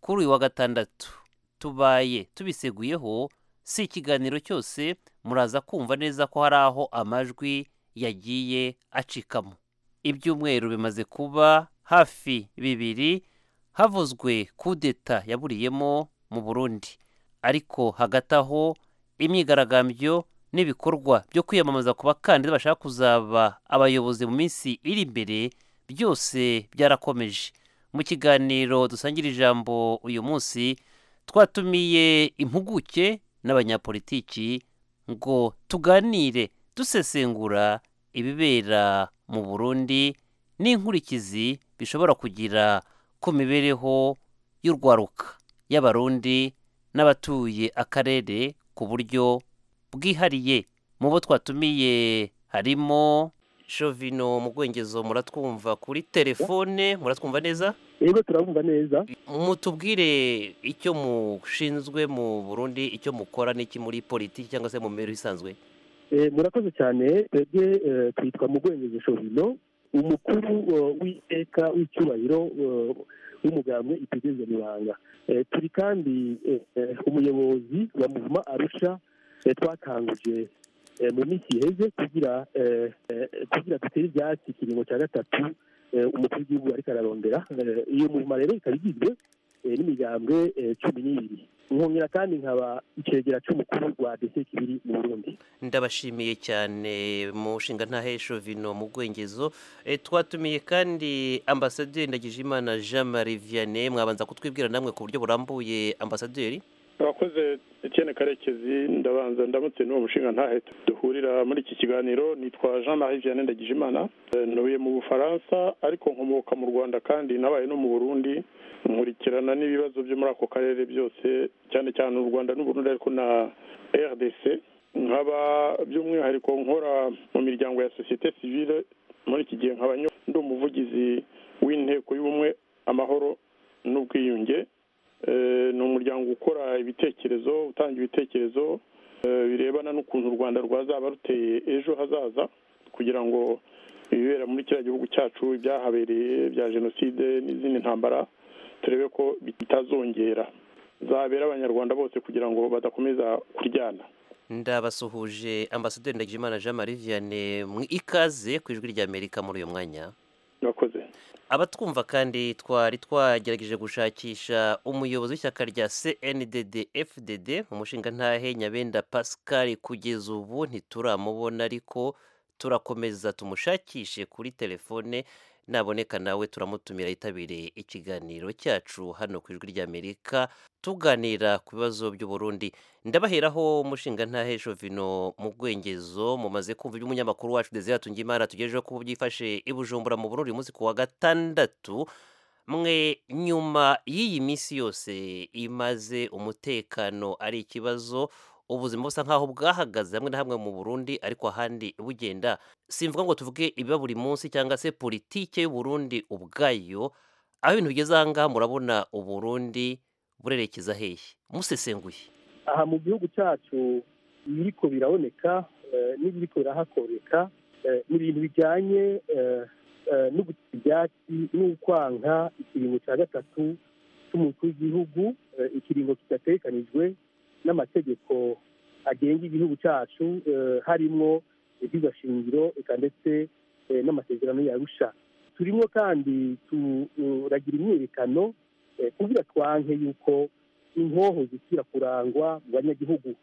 kuri uyu wa gatandatu tubaye tubiseguyeho si ikiganiro cyose muraza kumva neza ko hari aho amajwi yagiye acikamo ibyumweru bimaze kuba hafi bibiri havuzwe kudeta yaburiyemo mu burundi ariko hagati aho imyigaragambyo n'ibikorwa byo kwiyamamaza ku bakandida bashaka kuzaba abayobozi mu minsi iri imbere byose byarakomeje mu kiganiro dusangira ijambo uyu munsi twatumiye impuguke n'abanyapolitiki ngo tuganire dusesengura ibibera mu burundi n'inkurikizi bishobora kugira ku mibereho y'urwaruka y'abarundi n'abatuye akarere ku buryo bwihariye mu bo twatumiye harimo shovino mu bwongezo muratwumva kuri telefone muratwumva neza rero turabumva neza mutubwire icyo mushinzwe mu burundi icyo mukora n'iki muri politiki cyangwa se mu mibereho isanzwe Eh, murakoze cyane twebwe eh, twitwa mugwengeje shorino umukuru eh, w'iteka w'icyubahiro eh, w'umugambwe itegereza mibanga Eh, turi kandi eh, eh, umuyobozi wa muvuma arusha eh, twakanguje eh, mu minsi iheze kugira eh, eh, kugira dutere ibyatsi ikiringo cya gatatu eh, umukuru w'igihugu ariko ararondera Eh, iyo muvuma rero ikaba igizwe eh, n'imigambwe eh, cumi n'ibiri nkongera kandi nkaba icegera cy'umukuru wa dc kibiri mu burundi ndabashimiye cyane mu nshinga ntahesho vino mu bwongezo Eh, twatumiye kandi ambasaderi ndagijimana jean marie vianney mwabanza kutwibwira namwe ku buryo burambuye ambasaderi abakoze Etienne karekezi ndabanza ndamutse n'uwo mushinga ntahe duhurira muri iki kiganiro nitwa jean marie vianney ndagijimana Eh, ntuye mu bufaransa ariko nkomoka mu rwanda kandi nabaye no mu burundi nkurikirana n'ibibazo byo muri ako karere byose cyane cyane u rwanda n'uburundi ariko na rdc nkaba by'umwihariko nkora mu miryango ya sosiyete sivile muri iki gihe nkaba nyo- ndi umuvugizi w'inteko y'ubumwe amahoro n'ubwiyunge Eh, ni umuryango ukora ibitekerezo utanga ibitekerezo eh, birebana n'ukuntu u rwanda rwazaba ruteye ejo hazaza kugira ngo ibibera muri kiriya gihugu cyacu ibyahabereye bya jenoside n'izindi ntambara turebe ko bitazongera zabera abanyarwanda bose kugira ngo badakomeza kuryana ndabasuhuje ambasaderi ndagijimana jean marie vianney mu ikaze ku ijwi ry'amerika muri uyu mwanya murakoze abatwumva kandi twari twagerageje gushakisha umuyobozi w'ishyaka rya cndd fdd umushinga ntahe nyabenda pascal kugeza ubu ntituramubona ariko turakomeza tumushakishe kuri telefone naboneka nawe turamutumira yitabire ikiganiro cyacu hano ku ijwi ry'amerika tuganira ku bibazo by'uburundi ndabaheraho umushinga ntahe shovino mu bwengezo mumaze kumva iby'umunyamakuru wacu desire tungimana tugejejeho kuba byifashe i bujumbura mu burundi uyu munsi ku wa gatandatu mwe nyuma y'iyi minsi yose imaze umutekano ari ikibazo ubuzima busa nk'aho bwahagaze hamwe na hamwe mu burundi ariko ahandi bugenda simvuga ngo tuvuge ibiba buri munsi cyangwa se politike y'uburundi ubwayo aho ibintu bigeze aha ngaha murabona uburundi burerekeza hehe musesenguye aha mu gihugu cyacu ibiriko biraboneka eh, n'ibiriko birahakoreka eh, ni ibintu bijyanye eh, eh, no guca ibyatsi n'ukwanka ikiringo cya gatatu cy'umukuru w'igihugu eh, ikiringo kidatekanijwe n'amategeko agenga igihugu cyacu eh, harimo ibyigwa shingiro eka ndetse eh, n'amasezerano yarusha turimo kandi turagira imyiyerekano eh, kugira twanke yuko inkoho zikira kurangwa mu banyagihugu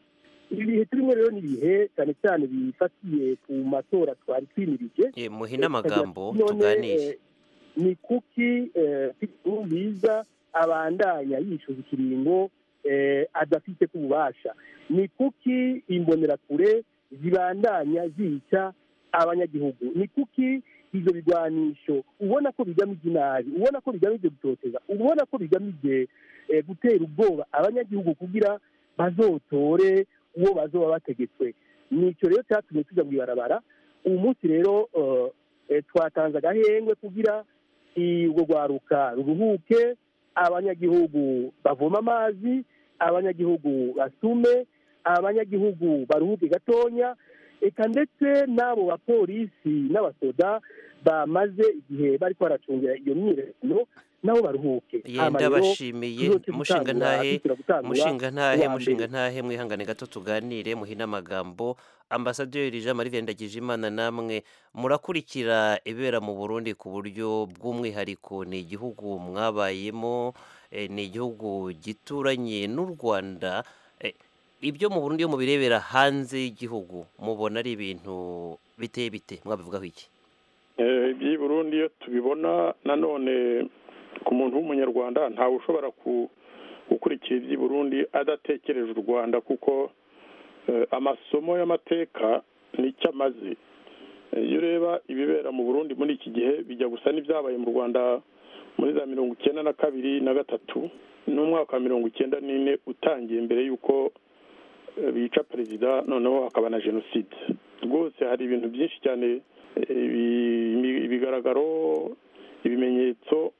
ibi bihe turimo rero ni ibihe cyane cyane bifatiye ku matora twari twimirije muhine amagambo None, tuganire eh, ni kuki biza abandanya yishyuza ikiringo eh, adafite ku bubasha ni kuki imbonerakure zibandanya zica abanyagihugu ni kuki ibyo bigwanisho ubona ko bigamije inabi ubona ko bigamije gutoteza ubona ko bigamije eh, gutera ubwoba abanyagihugu kugira bazotore uwo bazoba bategetswe nicyo rero cyatumye tujya mu ibarabara uyu munsi rero eh, eh, twatanze agahengwe kugira i- urwo rwaruka ruruhuke abanyagihugu bavoma amazi abanyagihugu basume abanyagihugu baruhuke gatonya eka ndetse n'abo bapolisi n'abasoda bamaze igihe bari baracungira iyo myiyerekano nabo baruhuke Hama yenda rero, bashimiye tuzoce mushinga gutangura- ntahe dukira gutangura mushinga uwa ntahe mbere. mushinga ntahe mwihangane gato tuganire muhine amagambo ambasaderi jean marie ndagije imana namwe murakurikira ibera mu burundi ku buryo bw'umwihariko ni igihugu mwabayemo eh, ni igihugu gituranye n'u rwanda Eh, ibyo mu burundi iyo mubirebera hanze y'igihugu mubona ari ibintu biteye bite mwabivugaho iki Eh, iby'i burundi iyo tubibona nanone ku muntu w'umunyarwanda ntawe ushobora ku- gukurikira iby'i burundi adatekereje u rwanda kuko eh, amasomo y'amateka nicyo amaze Eh, iyo ureba ibibera mu burundi muri iki gihe bijya gusa n'ibyabaye mu rwanda muri za mirongo icyenda na kabiri na gatatu n'umwaka wa mirongo icyenda n'ine utangiye mbere y'uko eh, bica perezida noneho hakaba na jenoside rwose hari ibintu byinshi cyane ibi- ibigaragaro ibimenyetso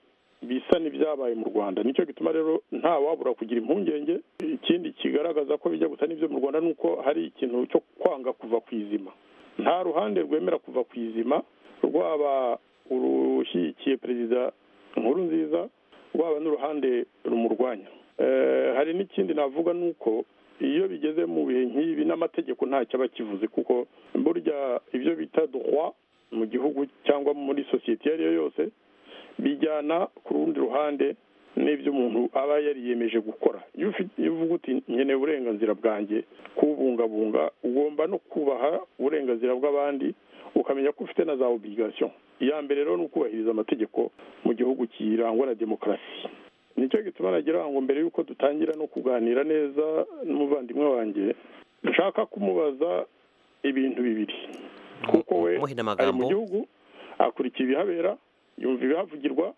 bisa n'ibyabaye mu rwanda nicyo gituma rero nta wabura kugira impungenge ikindi kigaragaza ko bijya gusa n'ibyo mu rwanda ni uko hari ikintu cyo kwanga kuva ku izima nta ruhande rwemera kuva ku izima rwaba urushyigikiye perezida nkuru nziza rwaba n'uruhande rumurwanya Eh, hari n'ikindi navuga ni uko iyo bigeze mu bihe nk'ibi n'amategeko ntacyo aba akivuze kuko burya ibyo bita droit mu gihugu cyangwa muri sosiyete iyo ari yo yose bijyana ku rundi ruhande n'ibyo umuntu aba yariyemeje gukora iyo ufite- iyo uvuga uti nkeneye uburenganzira bwanjye kubungabunga ugomba no kubaha uburenganzira bw'abandi ukamenya ko ufite na za obligation iya mbere rero ni ukubahiriza amategeko mu gihugu kirangwa na demokarasi nicyo gituma nagira ngo mbere y'uko dutangira no kuganira neza n'umuvandimwe wanjye dushaka kumubaza ibintu bibiri kuko we ari muhine mu amagambo gihugu akurikiye ibihabera yumva ibihavugirwa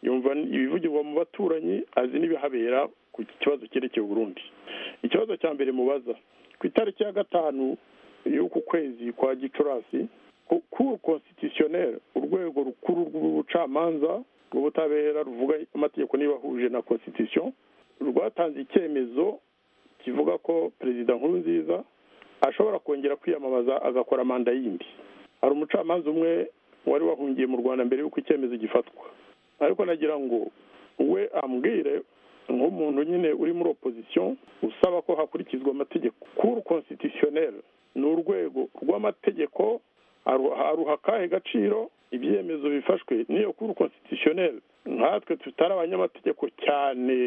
yumva ibivugirwa mu baturanyi azi n'ibihabera ku kibazo cyerekeye Burundi ikibazo cya mbere mubaza ku itariki ya gatanu y'uku kwezi kwa gicurasi kuri konsitisiyoneri urwego rukuru rw'ubucamanza rw'ubutabera ruvuga amategeko niba ahuje na konsitisitiyo rwatanze icyemezo kivuga ko perezida nkuru nziza ashobora kongera kwiyamamaza agakora manda yindi hari umucamanza umwe wari wahungiye mu rwanda mbere y'uko icyemezo gifatwa ariko nagira ngo we ambwire nk'umuntu nyine uri muri opozisiyo usaba ko hakurikizwa amategeko kuru konsitisiyoneri ni urwego rw'amategeko aru- aruha akahe gaciro ibyemezo bifashwe n'iyo kuru konsitisiyoneri nkatwe tutari abanyamategeko cyane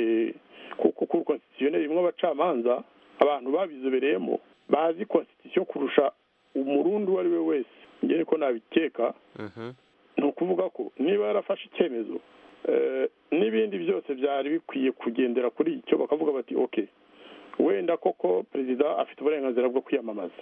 kuko kuru konsitisiyoneri imwe abacamanza abantu babizobereyemo bazi konsitisitiyo kurusha umurundi uwo ari we wese njye niko nabikeka ni ukuvuga ko niba yarafashe icyemezo eh, n'ibindi byose byari bikwiye kugendera kuri icyo bakavuga bati oke wenda koko perezida afite uburenganzira bwo kwiyamamaza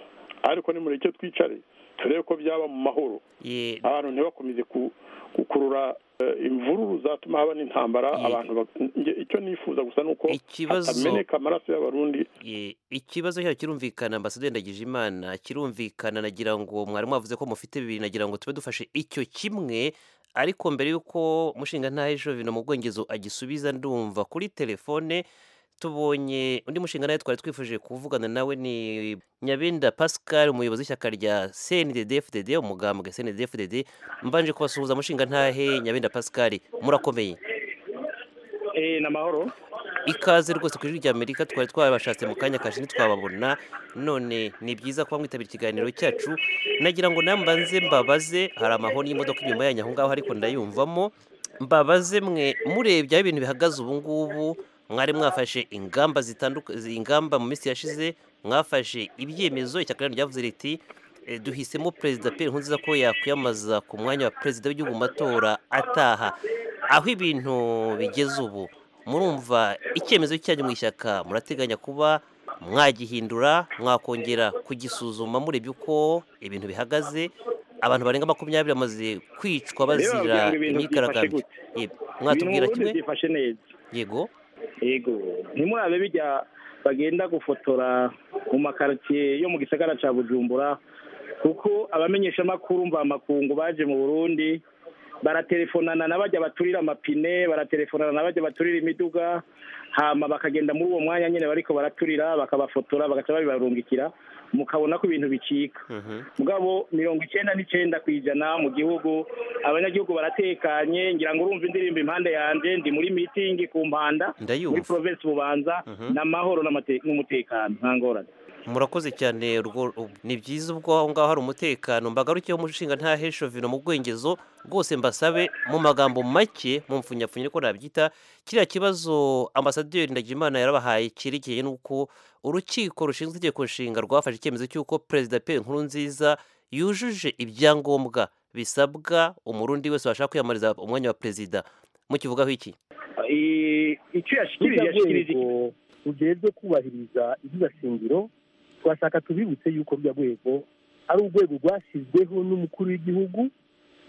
ariko nimureke twicare turebe ko byaba mu mahoro Ye- abantu ntibakomeze ku- gukurura eh, imvururu zatuma haba n'intambara abantu bak- njye icyo nifuza gusa ni uko Ikibazo- hatameneka amaraso y'abarundi Ye, ikibazo cyayo kirumvikana ambasaderi ndagije imana kirumvikana nagira ngo mwarimu wavuze ko mufite bibiri nagira ngo tube dufashe icyo kimwe ariko mbere y'uko mushinga ntahe jovino mu bwongezo agisubiza ndumva kuri telefone tubonye undi mushinga nawe twari twifuje kuvugana nawe ni nyabenda pascal umuyobozi w'ishyaka rya cndfdd umugambwe cndfdd mbanje kubasuhuza mushinga ntahe nyabenda pascal murakomeye Eh, ni amahoro ikaze rwose ku ijwi ry'amerika twari twabashatse mu kanya kashe ntitwababona none ni byiza kuba mwitabira ikiganiro cyacu nagira ngo nawe mbanze mbabaze hari amahoni y'imodoka inyuma yanyu aho ngaho ariko ndayumvamo mbabaze mwe murebye aho ibintu bihagaze ubu ngubu mwari mwafashe ingamba zitandukanye ingamba mu minsi yashize mwafashe ibyemezo ishyaka ryanyu ryavuze riti eh, duhisemo perezida Pierre Nkurunziza ko yakwiyamamaza ku mwanya wa perezida w'igihugu mu matora ataha aho ibintu bigeze ubu murumva icyemezo cyanyu mu ishyaka murateganya kuba mwagihindura mwakongera kugisuzuma murebye uko ibintu bihagaze abantu barenga makumyabiri bamaze kwicwa bazira Reba, mbwira ibintu imyigaragambyo byifashe Yego. mwatubwira Ibintu kimwe ubundi byifashe neza yego yego ntimurabe bijya bagenda gufotora mu makaritsiye yo mu gisagara cya bujumbura kuko abamenyeshamakuru mvamakungu baje mu burundi baratelefonana n'abajya baturira amapine baratelefonana n'abajya baturira imiduga hama bakagenda muri uwo mwanya nyine bariko baraturira bakabafotora bagaca babibarungikira mukabona ko ibintu bicika mugabo mirongo icyenda n'icyenda ku ijana mu gihugu abanyagihugu baratekanye ngira ngo urumva indirimbo impande yanjye ndi muri mitingi ku mpanda Ndayumva. muri provinsi bubanza Mhm. n'amahoro n'amate- n'umutekano nta ngorane murakoze cyane urwo u- ni byiza ubwo aho ngaho hari umutekano mbagarukeho umushinga nta heshovino mu bwengezo rwose mbasabe mu magambo make mu mfunyapfunya ko nabyita kiriya kibazo ambasaderi ndagimana yarabahaye cyerekeye n'uko urukiko rushinzwe itegeko nshinga rwafashe icyemezo cy'uko perezida Pierre Nkurunziza yujuje ibyangombwa bisabwa umurundi wese washaka kwiyamamariza umwanya wa perezida mukivugaho iki Eh, icyo yashikirije Burya yashikirije rwego rujejwe kubahiriza iby'iyo shingiro turashaka tubibutse yuko rya rwego ari urwego rwashyizweho n'umukuru w'igihugu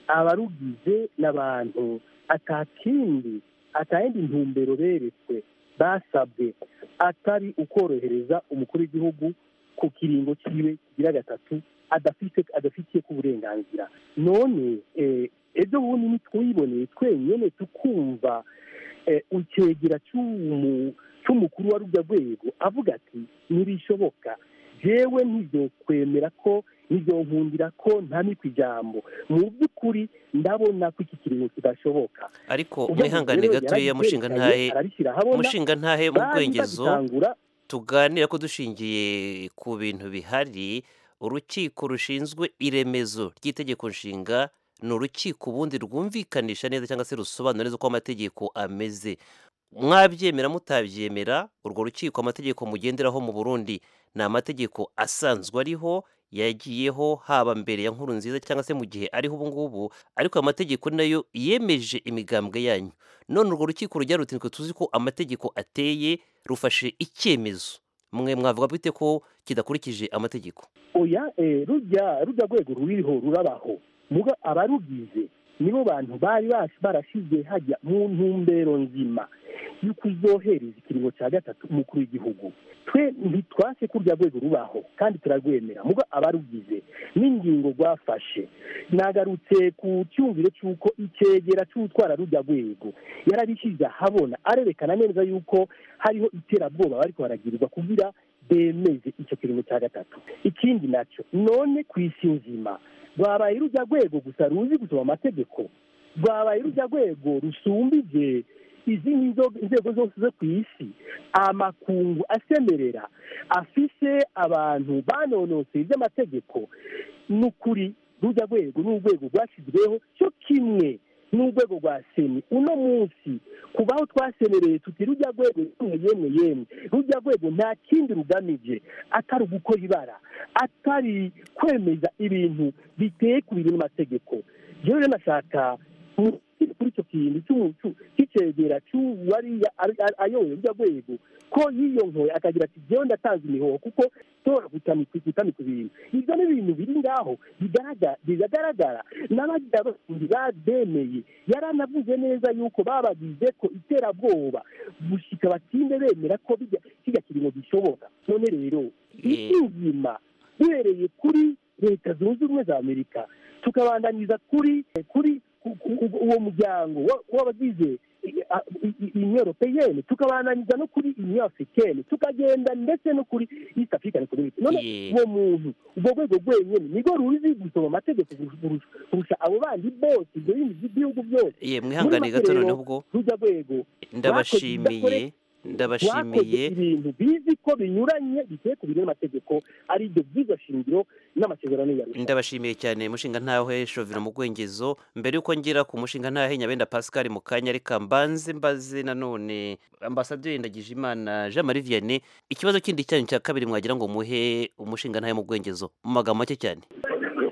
abarugize n'abantu atakindi atayindi ntumbero beretswe basabwe atari ukorohereza umukuru w'igihugu ku kiringo cyiwe kigira gatatu adafite adafitiye ku burenganzira none eh, ejo bundi nitwiboneye twenyine tukumva eh, icegera cy'umu- cy'umukuru wa rujya rwego avuga ati ntibishoboka jewe ntizokwemera ko ntizonkundira ko ntamikwa ijambo mu by'ukuri ndabona ko iki kiringo kidashoboka ariko Ubwo mwihangane rero gatoya mushinga ntahe yarabyerekanye, arabishyira ahabona, mushinga ntahe mu bari bwengezo babitangura, tuganira ko dushingiye ku bintu bihari urukiko rushinzwe iremezo ry'itegeko nshinga ni urukiko ubundi rwumvikanisha neza cyangwa se rusobanura neza uko amategeko ameze mwabyemera mutabyemera urwo rukiko amategeko mugenderaho mu burundi ni amategeko asanzwe ariho yagiyeho haba mbere ya nkuru nziza cyangwa se mu gihe ariho ubu ngubu ariko ayo mategeko nayo yemeje imigambwe yanyu none urwo rukiko rujya rutinzwe tuzi ko amategeko ateye rufashe icyemezo mwe mwavuga bite ko kidakurikije amategeko oya eh, rujya rujya rwego ruriho rurabaho muga abarugize nibo bantu bari bas- barashyizwe hajya mu ntumbero nzima yo kuzohereza ikiringo cya gatatu umukuru w'igihugu twe ntitwase ko urya rwego rubaho kandi turarwemera muga abarugize n'ingingo rwafashe nagarutse ku cyumviro cy'uko ikegera cy'utwara rujya rwego yarabishyize ahabona arerekana neza yuko hariho iterabwoba bariko baragirirwa kugira bemeze icyo kiringo cya gatatu ikindi nacyo none ku isi nzima rwabaye rujya rwego gusa ruzi gusoma amategeko rwabaye rujya rwego rusumbije izindi nzo- inzego zose zo ku isi amakungu asemerera afise abantu banonoseye iby'amategeko ni ukuri rujya rwego ni urwego rwashyizweho cyo kimwe n'urwego rwa seni uno munsi kubaho twasemereye tuti rujya rwego yemwe yemwe yemwe rujya rwego nta kindi rugamije atari ugukora ibara atari kwemeza ibintu biteye ku bintu n'amategeko rero nashaka mu- kuri icyo kintu cy'umucu cy'icegera cy'uwariya ari- ari- ayoboye rujya rwego ko yiyonkoye akagira ati jyewe ndatanze imihoho kuko tora gutami ku bintu ibyo ni ibintu biri ngaho bigaragara- biragaragara n'abagira batundi bademeye yaranavuze neza yuko babagize ko iterabwoba gushika batinde bemera ko bijya kijya kiringo bishoboka none rero isi nzima duhereye kuri leta zunze ubumwe za amerika tukabandaniza kuri kuri ku- ku- ku- uwo muryango wa- w'abagize uniyo europeyeni tukabananiza no kuri uniyo afurikeni tukagenda ndetse no kuri east african community none uwo muntu ubwo rwego rwenyine nirwo ruzi gusoma amategeko kurusha- kurusha abo bandi bose ibyo bindi by'ibihugu byose Ye, mwihangane gato Muri make noneho ubwo. rero, rujya rwego ndabashimiye bakoze ndabashimiye ibintu bizi ko binyuranye bigiye ku biri n'amategeko ari ibyo byiza shingiro n'amasezerano ya leta ndabashimiye cyane mushinga ntawe shovira mu bwengezo mbere y'uko ngira ku mushinga ntahe nyabenda pascal mu kanya reka mbanze mbaze nanone ambasaderi ndagijimana jean marie vianney ikibazo kindi cyanyu cya kabiri mwagira ngo muhe umushinga ntahe mu bwengezo mu magambo make cyane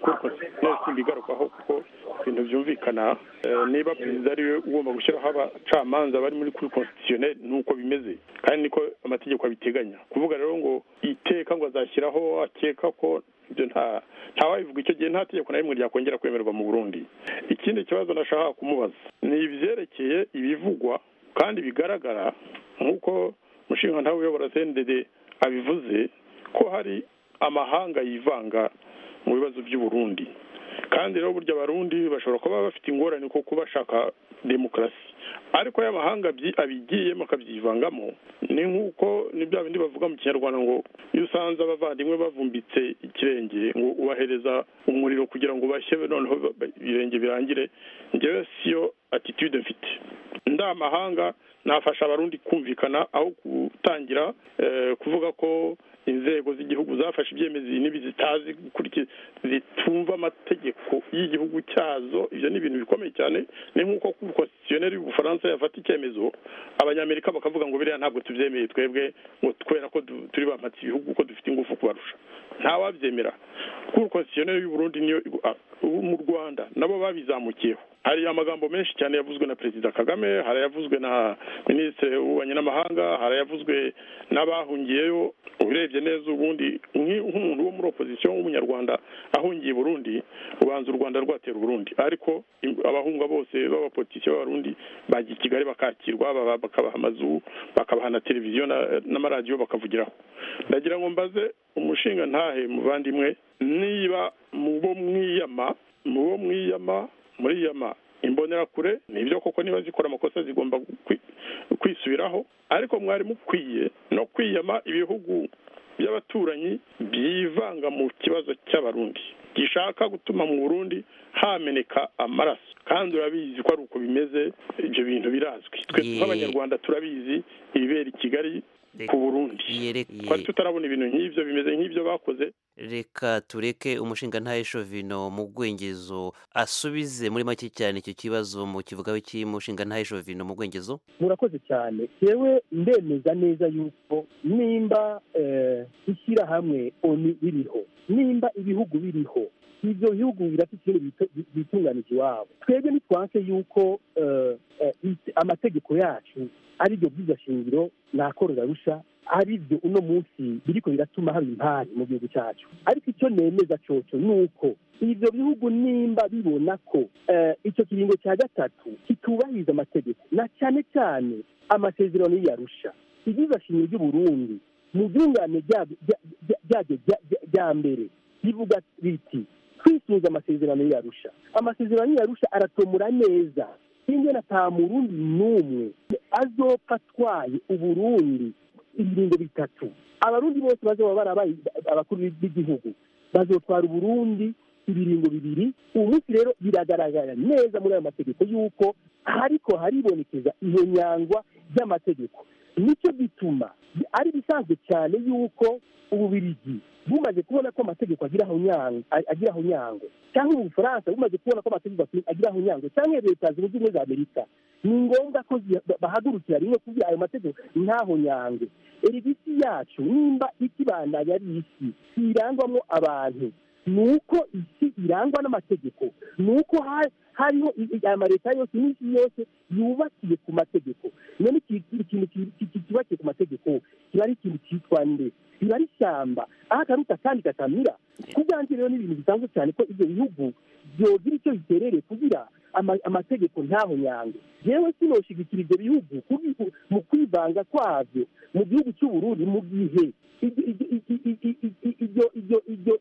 n'izindi igarukaho kuko ibintu byumvikana Eh, niba perezida ari we ugomba gushyiraho abacamanza bari muri kuri constitutionnel ni uko bimeze kandi niko amategeko abiteganya kuvuga rero ngo iteka ngo azashyiraho akeka ko ibyo nta ntawabivuga icyo gihe nta tegeko na rimwe ryakongera kwemerwa mu burundi ikindi kibazo nashaka kumubaza ni ibyerekeye ibivugwa kandi bigaragara nk'uko umushinga ntawe uyobora cndd abivuze ko hari amahanga yivanga mu bibazo by'uburundi kandi rero burya abarundi bashobora kuba bafite ingorane ko kuba bashaka demokarasi ariko aya mahanga abyi- abigiyemo akabyivangamo ni nk'uko ni bya bindi bavuga mu kinyarwanda ngo iyo usanze abavandimwe bavumbitse ikirenge ngo ubahereza umuriro kugira ngo bashye noneho ba- ba- ibirenge birangire njyewe siyo attitude mfite nda mahanga nafasha abarundi kumvikana aho gutangira eh, kuvuga ko inzego z'igihugu zafashe ibyemezo iyi n'ibi zitazi gukurikiza zitumva amategeko y'igihugu cyazo ibyo ni ibintu bikomeye cyane ni nk'uko ku konstitutionneri y'ubufaransa yafata icyemezo abanyamerika bakavuga ngo biriya ntabwo tubyemeye twebwe ngo kubera ko du- turi bampatse ibihugu ko dufite ingufu kubarusha ntawabyemera kuri konstitutionneri y'uburundi niyo ah, ubu mu rwanda nabo babizamukiyeho hari amagambo menshi cyane yavuzwe na perezida kagame hari ayavuzwe na minisitiri w'ububanyi n'amahanga hari ayavuzwe n'abahungiyeyo urebye neza ubundi nki- nk'umuntu wo muri opozisiyo w'umunyarwanda ahungiye i burundi ubanza u rwanda rwatera uburundi ariko im- abahunga bose b'abapolitisiyo b'abarundi bajya i kigali bakakirwa baba- bakabaha amazu bakabaha na televiziyo na- n'amaradiyo bakavugiraho ndagira ngo mbaze umushinga ntahe muvandimwe niba mu bo mwiyama mu bo mwiyama muriyama imbonerakure ni ibyo koko niba zikora amakosa zigomba kwi- kwisubiraho ariko mwari mukwiye no kwiyama ibihugu by'abaturanyi byivanga mu kibazo cy'abarundi gishaka gutuma mu burundi hameneka amaraso kandi urabizi ko ari uko bimeze ibyo bintu birazwi twe nk'abanyarwanda turabizi ibibera i kigali ku burundi twari tutarabona ibintu nk'ibyo bimeze nk'ibyo bakoze reka tureke umushinga ntahe shovino mu bwengezo asubize muri make cyane icyo kibazo mu kivugaho cy'umushinga ntahe shovino mu bwengezo murakoze cyane yewe ndemeza neza yuko nimba eh, ishyirahamwe oni ririho nimba ibihugu biriho ibyo bihugu birafite ikintu bito- bi- bitunganije iwabo twebwe ntitwanse yuko eh, eh, it- amategeko yacu ari byo byiza shingiro ntakorora rusha ari byo uno munsi biriko biratuma haba impari mu gihugu cyacu ariko icyo nemeza coco ni uko ibyo bihugu nimba bibona ko eh, icyo kiringo cya gatatu kitubahiriza amategeko na cyane cyane amasezerano y'iyarusha ibyiza shingiro ry'uburundi mu byungane ryabyo rya- rya- ryabyo rya- rya- rya mbere rivuga riti twifuza amasezerano y'iyarusha amasezerano y'iyarusha aratomura neza ingena nta murundi n'umwe azopfa atwaye uburundi ibiringo bitatu abarundi bose bazaba barabaye abakuru b'igihugu bazotwara uburundi ibiringo bibiri ubu munsi rero biragaragara neza muri ayo mategeko yuko hariko haribonekeza iyo nyangwa ry'amategeko nicyo gituma ari bisanzwe cyane yuko ububirigi bumaze kubona ko amategeko agiraho nyango agiraho nyango cyangwa ubu bufaransa bumaze kubona ko amategeko agiraho nyango cyangwa leta zunze ubumwe za amerika ni ngombwa ko zi- ba- bahagurukira rimwe kugira ayo mategeko ntaho nyange erigisi yacu nimba ikibandanya ari isi irangwamo abantu ni uko isi irangwa n'amategeko ni uko ha- hariho i- i- amaleta yose n'isi yose yubakiye ku mategeko none iki- ikintu ki- ki- ki- cyubakiye ku mategeko kiba ari ikintu cyitwa nde biba ari ishyamba aho akaruta kandi katamira ku bwanjye rero ni ibintu bisanzwe cyane ko ibyo bihugu byogira icyo biterere kugira ama- amategeko ntaho nyange yewe sinoshyigikira ibyo bihugu kubi- mu kwivanga kwabyo mu gihugu cy'uburundi mu gihe ibyo ibyo- ibyo ibyo-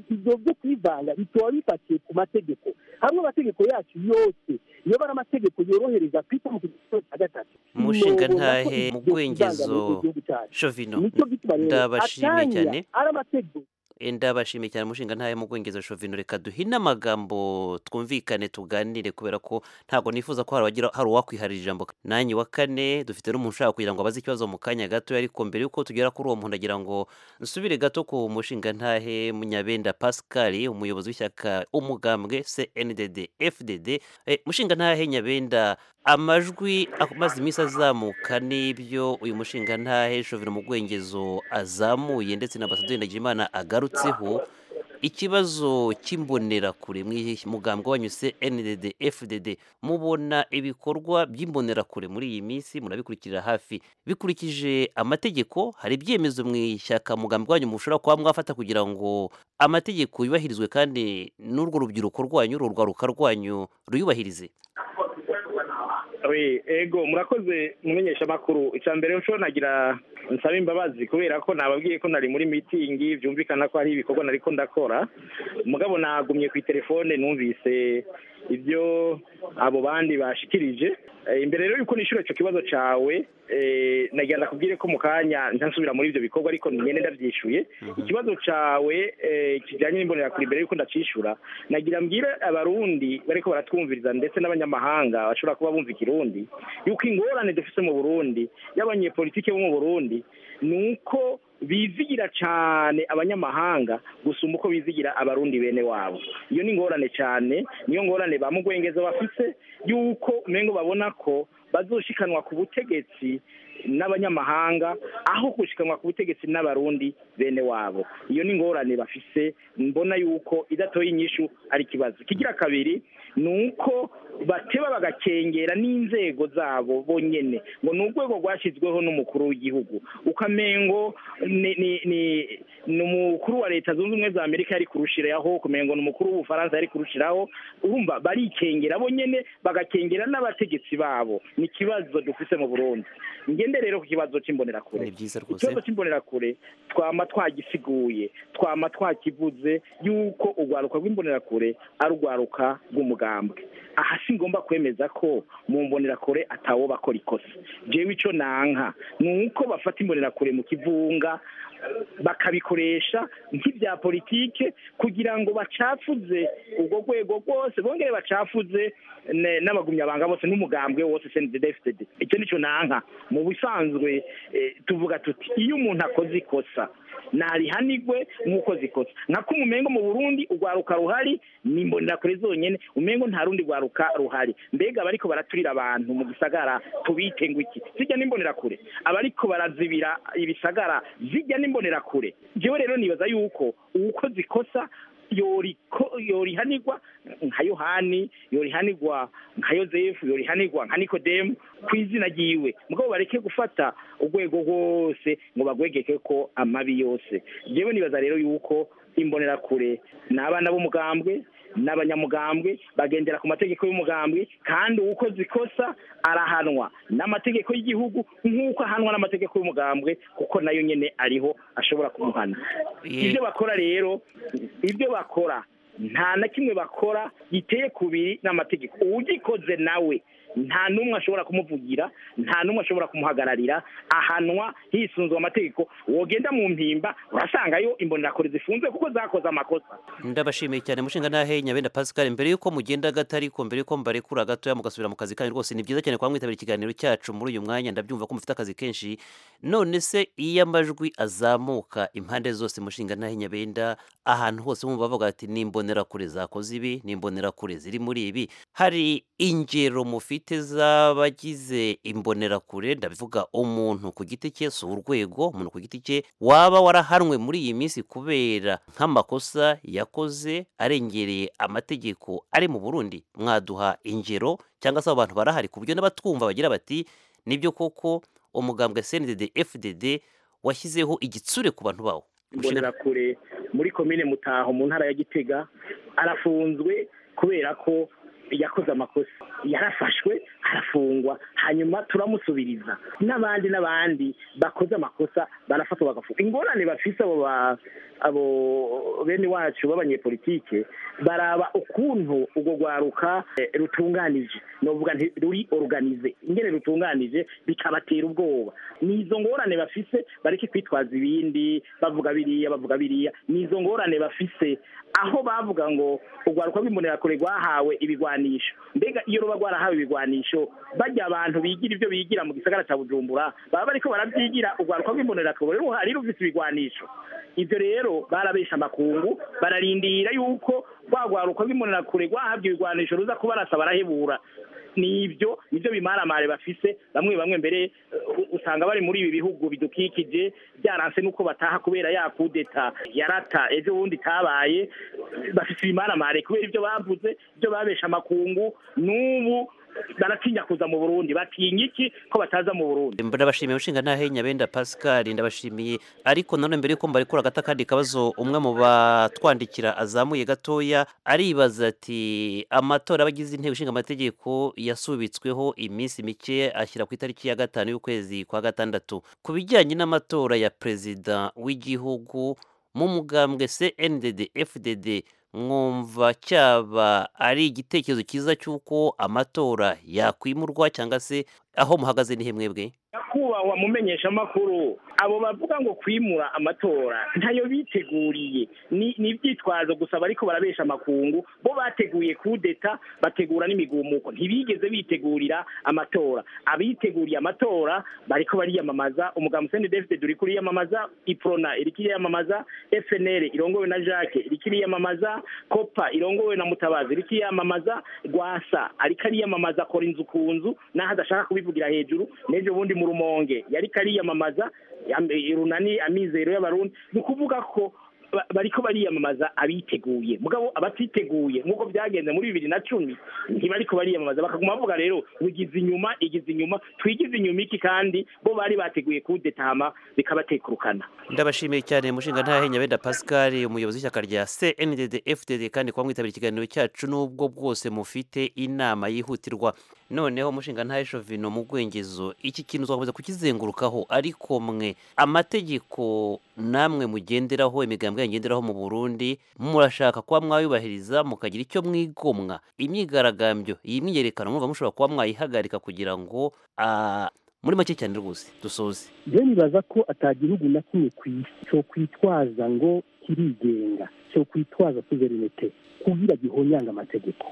ibyo byo kwivanga bikaba bifatiye ku mategeko hamwe amategeko yacu yose iyo ari amategeko yorohereza kwita mu kigero cya gatatu umushinga sinobona ko ntahe ibyo bivanga mu muri bw'ingezo icyo gihugu cyacu. shovino nicyo gituma rero ndabashimiye atanya cyane ari amategeko Eh, ndabashimiye cyane umushinga ntayo mu bwongezo shovino reka duhine amagambo twumvikane tuganire kubera ko ntabwo nifuza ko hari abagira- hari uwakwiharira ijambo nanjye wa kane dufite n'umuntu ushaka kugira ngo abaze ikibazo mu kanya gato ariko mbere y'uko tugera kuri uwo muntu agira ngo nsubire gato ku mushinga ntahe munyabenda pascal umuyobozi w'ishyaka umugambwe cndd fdd Eh, mushinga ntahe nyabenda amajwi amaze iminsi azamuka n'ibyo uyu mushinga ntahe shovino mu bwongezo azamuye ndetse na ambasaderi Ndagijimana agarutseho ikibazo cy'imbonerakure mu mugambwe wanyuze NDD FDD mubona ibikorwa by'imbonerakure muri iyi minsi murabikurikirira hafi bikurikije amategeko hari ibyemezo mu ishyaka mugambwe wanyu mushobora kuba mwafata kugira ngo amategeko yubahirizwe kandi n'urwo rubyiruko rwanyu urwo rwaruka rwanyu ruyubahirize Oui, ego murakoze mumenyesha amakuru icya mbere nshobora nagira nsaba imbabazi kubera ko nababwiye ko nari muri mitingi byumvikana ko hari ibikorwa nari ko ndakora mugabo nagumye ku itelefone numvise ibyo abo bandi bashikirije Eh, imbere rero yuko nishyura icyo kibazo cyawe eh, nagira ndakubwire ko mu kanya ntasubira muri ibyo bikorwa ariko nyine ndabyishyuye ikibazo cyawe eh, kijyanye n'imbonerakure imbere yuko ndacyishyura nagira mbwire abarundi bariko baratwumviriza ndetse n'abanyamahanga bashobora kuba bumva ikirundi yuko ingorane dufite mu burundi y'abanyepolitike bo mu burundi ni uko bizigira cyane abanyamahanga gusumba uko bizigira abarundi bene wabo iyo ni ingorane cyane niyo ngorane ba mugwengeza bafise yuko umengo babona ko bazoshikanwa ku butegetsi n'abanyamahanga aho gushikanwa ku butegetsi n'abarundi bene wabo iyo ni ingorane bafise mbona yuko idatoye inyishu ari ikibazo kigira kabiri ni uko bateba bagakengera n'inzego zabo bonyene ngo ni urwego rwashyizweho n'umukuru w'igihugu ukamengo ni ni- ni- ni umukuru wa leta zunze ubumwe za amerika yari kurushiraho kumengo ni umukuru w'ubufaransa yari kurushiraho urumva barikengera bonyene bagakengera n'abategetsi babo ni ikibazo dufise mu burundi ngende rero ku kibazo cy'imbonerakure ni byiza rwose ikibazo cy'imbonerakure twama twagisiguye twama twakivuze yuko urwaruka rw'imbonerakure ari urwaruka rw'umugambwe aha si ngombwa kwemeza ko mu mbonerakure atawo bakora ikosa jewe ico nanka ni uko bafata imbonerakure mu kivunga bakabikoresha nk'ibya politike kugira ngo bacafuze urwo rwego rwose bongere bacafuze ne- n'abagumyabanga bose n'umugambwe wose sendedefitedi icyo nicyo nanka mu bisanzwe eh, tuvuga tuti iyo umuntu akoze ikosa narihanigwe nk'ukoze ikosa nkako umumengo mu burundi urwaruka ruhari ni imbonerakure zonyine umengo nta rundi rwaruka ruhari mbega abariko baraturira abantu mu gisagara tubite ngo iki zijya n'imbonerakure abariko barazibira ibisagara zijya n'imbonerakure jewe rero nibaza yuko uwukoze ikosa yoriko- yorihanigwa nka yohani yorihanigwa nka yosefu yorihanigwa nka nikodemu ku izina ryiwe mugabo bareke gufata urwego rwose ngo bagwegeke ko amabi yose jewe nibaza rero yuko imbonerakure ni abana b'umugambwe n'abanyamugambwe bagendera ku mategeko y'umugambwe kandi uwukoze ikosa arahanwa n'amategeko y'igihugu nk'uko ahanwa n'amategeko y'umugambwe kuko nayo nyine ariho ashobora kumuhana ibyo bakora rero ibyo bakora nta na kimwe bakora giteye kubiri n'amategeko uwugikoze nawe nta n'umwe ashobora kumuvugira nta n'umwe ashobora kumuhagararira ahanwa hisunzwe amategeko wogenda mu mpimba urasangayo imbonerakure zifunze kuko zakoze amakosa ndabashimiye cyane mushinga ntahe nyabenda pascal mbere yuko mugenda gato ariko mbere yuko mbarekura gatoya mugasubira mu kazi kanyu rwose ni byiza cyane kuba mwitabira ikiganiro cyacu muri uyu mwanya ndabyumva ko mufite akazi kenshi none se iyo amajwi azamuka impande zose mushinga ntahe nyabenda ahantu hose bumva bavuga ati nimbonerakure zakoze ibi nimbonerakure ziri muri ibi hari ingero mufite z'abagize imbonerakure ndabivuga umuntu ku giti cye si urwego umuntu ku giti cye waba warahanwe muri iyi minsi kubera nk'amakosa yakoze arengereye amategeko ari mu burundi mwaduha ingero cyangwa se abo bantu barahari ku buryo n'abatwumva bagira bati nibyo koko umugambwe cndd fdd washyizeho igitsure ku bantu bawo imbonerakure muri komine mutaho mu ntara ya gitega arafunzwe kubera ko yakoze amakosa yarafashwe arafungwa hanyuma turamusubiriza n'abandi n'abandi bakoze amakosa barafatwa bagafungwa ingorane bafise abo ba- abo bene wacu b'abanyepolitike baraba ukuntu urwo rwaruka eh, rutunganije novuga nti ruri organize ingene rutunganije bikabatera ubwoba ni izo ngorane bafise bareke kwitwaza ibindi bavuga biriya bavuga biriya ni izo ngorane bafise aho bavuga ngo urwaruka rw'imbonerakure rwahawe ibigwanisho mbega iyo ruba rwarahawe ibigwanisho bajya abantu bigira ibyo bigira mu gisagara cya bujumbura baba bariko barabyigira urwaruka rw'imbonerakure ruhari rufise ibigwanisho ibyo rero barabesha amakungu bararindira yuko rwa rwaruka rw'imbonerakure rwahabwa ibigwanisho ruza kubarasa barahebura ni ibyo nibyo bimaramare bafise bamwe bamwe mbere uh, usanga bari muri ibi bihugu bidukikije byaranse nuko bataha kubera ya kudeta yarata ejo bundi itabaye bafise ibimaramare kubera ibyo bavuze ibyo babesha amakungu n'ubu baratinya kuza mu burundi batinya iki ko bataza mu burundi ndabashimiye ushinga ntahenya benda pascal ndabashimiye ariko nanone mbere yuko mbarekura agata akandi kabazo umwe mu batwandikira azamuye gatoya aribaza ati amatora abagize inteko ishinga amategeko yasubitsweho iminsi mike ashyira ku itariki ya gatanu y'ukwezi kwa gatandatu ku bijyanye n'amatora ya perezida w'igihugu mu mugambwe cndd fdd mwumva cyaba ari igitekerezo cyiza cy'uko amatora yakwimurwa cyangwa se aho muhagaze nihe mwebwe nyakubahwa mu menyeshamakuru abo bavuga ngo kwimura amatora ntayo biteguriye ni ni ibyitwazo gusa bariko barabesha amakungu bo bateguye kudeta bategura n'imigumuko ntibigeze bitegurira amatora abiteguriye amatora bariko bariyamamaza umugambi sende defite duri kuriyamamaza iprona iri kiriyamamaza fnl irongowe na jacques iri kiriyamamaza kopa irongowe na mutabazi iri kiriyamamaza rwasa ariko ariyamamaza akora inzu ku nzu n'aho adashaka kubivugira hejuru n'ejo bundi mu rumonge yari kariyamamaza yam- runani amizero y'abarundi ni ukuvuga ko ba- bariko bariyamamaza abiteguye mugabo abatiteguye nk'uko byagenze muri bibiri na cumi ntibariko bariyamamaza bakaguma bavuga rero bigize inyuma igize inyuma twigize inyuma iki kandi bo bari bateguye kudetama bikabatekurukana ndabashimiye cyane mushinga ntahenya benda pascal umuyobozi w'ishyaka rya cndd fdd kandi kuba mwitabira ikiganiro cyacu n'ubwo bwose mufite inama yihutirwa noneho mushinga ntahe shovino mu bwengezo iki kintu twakomeza kukizengurukaho ariko mwe amategeko namwe mugenderaho imigambwe yangenderaho mu burundi murashaka kuba mwayubahiriza mukagira icyo mwigomwa imyigaragambyo iyi myiyerekano mwumva mushobora kuba mwayihagarika kugira ngo ah, muri make cyane rwose dusoze rero nibaza ko atagihugu na kimwe ku isi cyo kwitwaza ngo kirigenga cyo kwitwaza suverinete kugira gihonyanga amategeko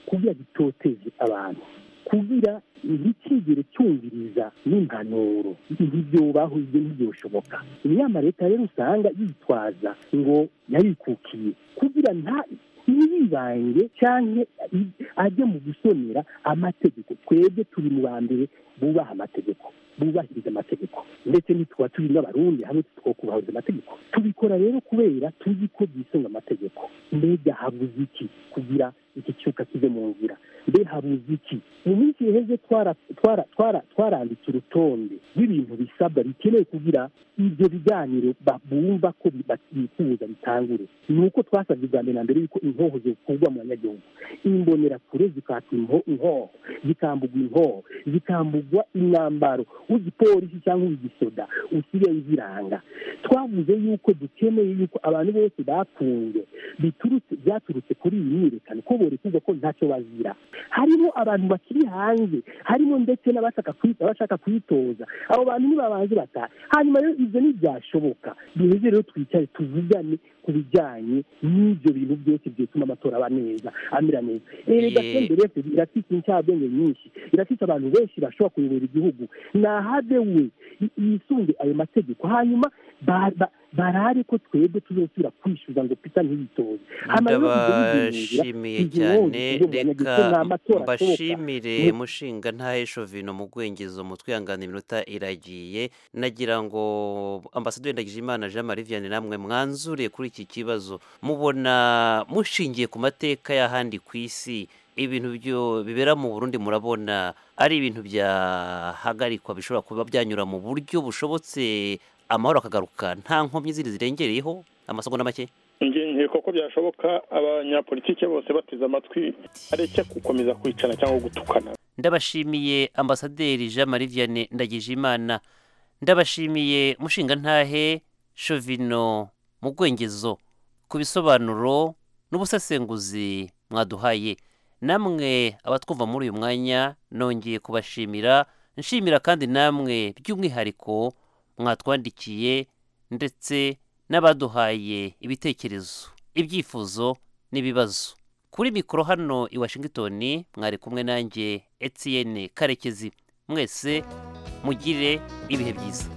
kugira gitoteze abantu kugira ntikigere cyumviriza n'impanuro ntibyobaho ibyo ntibyoshoboka inama leta rero usanga yitwaza ngo yarikukiye kugira nta ntiyibange cyangwa i- ajye mu gusonera amategeko twebwe turi mu ba mbere bubaha amategeko bubahiriza amategeko ndetse ntituba turi n'abarundi hamwe two kubahiriza amategeko tubikora rero kubera tuzi ko byisunga amategeko mbega habuze iki kugira iki cyuka kive mu nzira mbe habuze iki mu minsi iheze twara twara twara twaranditse urutonde rw'ibintu bisabwa bikeneye kugira ibyo biganiro ba- bumva ko bi- ba- bifuza bitangure ni uko twasabye ubwa mbere na mbere yuko inkoho zikurwa mu banyagihugu imbonerakure zikaka inho- inkoho zikambugwa inkoho zikambugwa imyambaro w'igipolisi cyangwa uw'igisoda usigaye uziranga twavuze yuko dukeneye yuko abantu bose bakunze biturutse byaturutse kuri iyi myiyerekano ko borekurwa ko ntacyo bazira harimo abantu bakiri hanze harimo ndetse n'abashaka kwi- abashaka kwitoza abo bantu nibabanze bataha hanyuma rero ibyo ntibyashoboka duheze rero twicare tuvugane ku bijyanye n'ibyo bintu byose byatuma amatora aba neza amera neza erega Ye- senderi efuperi irafite incabwenge nyinshi irafite abantu benshi bashobora kuyobora igihugu nahade we yi- yisunge ayo mategeko hanyuma ba- ba- barare ko twebwe tuzosubira kwishyuza ngo pita ntiyitoze Hama rero ibyo bigendera, ndabashimiye izi cyane nkuru zivuga ngo reka nta matora ashoboka. mbashimire Ni- mushinga ntahe shovino mu bwengezo mu twihangane iminota iragiye nagira ngo ambasaderi ndagijimana jean marie vianney namwe mwanzure kuri iki kibazo mubona mushingiye ku mateka y'ahandi ku isi ibintu byo bibera mu burundi murabona ari ibintu byahagarikwa bishobora kuba byanyura mu buryo bushobotse amahoro akagaruka nta nkomyi zindi zirengereyeho amasogo na make ngiye koko byashoboka abanyapolitike bose bateze amatwi areke gukomeza kwicana cyangwa gutukana ndabashimiye ambasaderi jean marie vianney ndagijimana ndabashimiye mushingantahe shovino mu bwengezo ku bisobanuro n'ubusesenguzi mwaduhaye namwe abatwumva muri uyu mwanya nongeye kubashimira nshimira kandi namwe by'umwihariko mwatwandikiye ndetse n'abaduhaye ibitekerezo ibyifuzo n'ibibazo kuri mikoro hano i washington mwari kumwe nanjye etienne karekezi mwese mugire ibihe byiza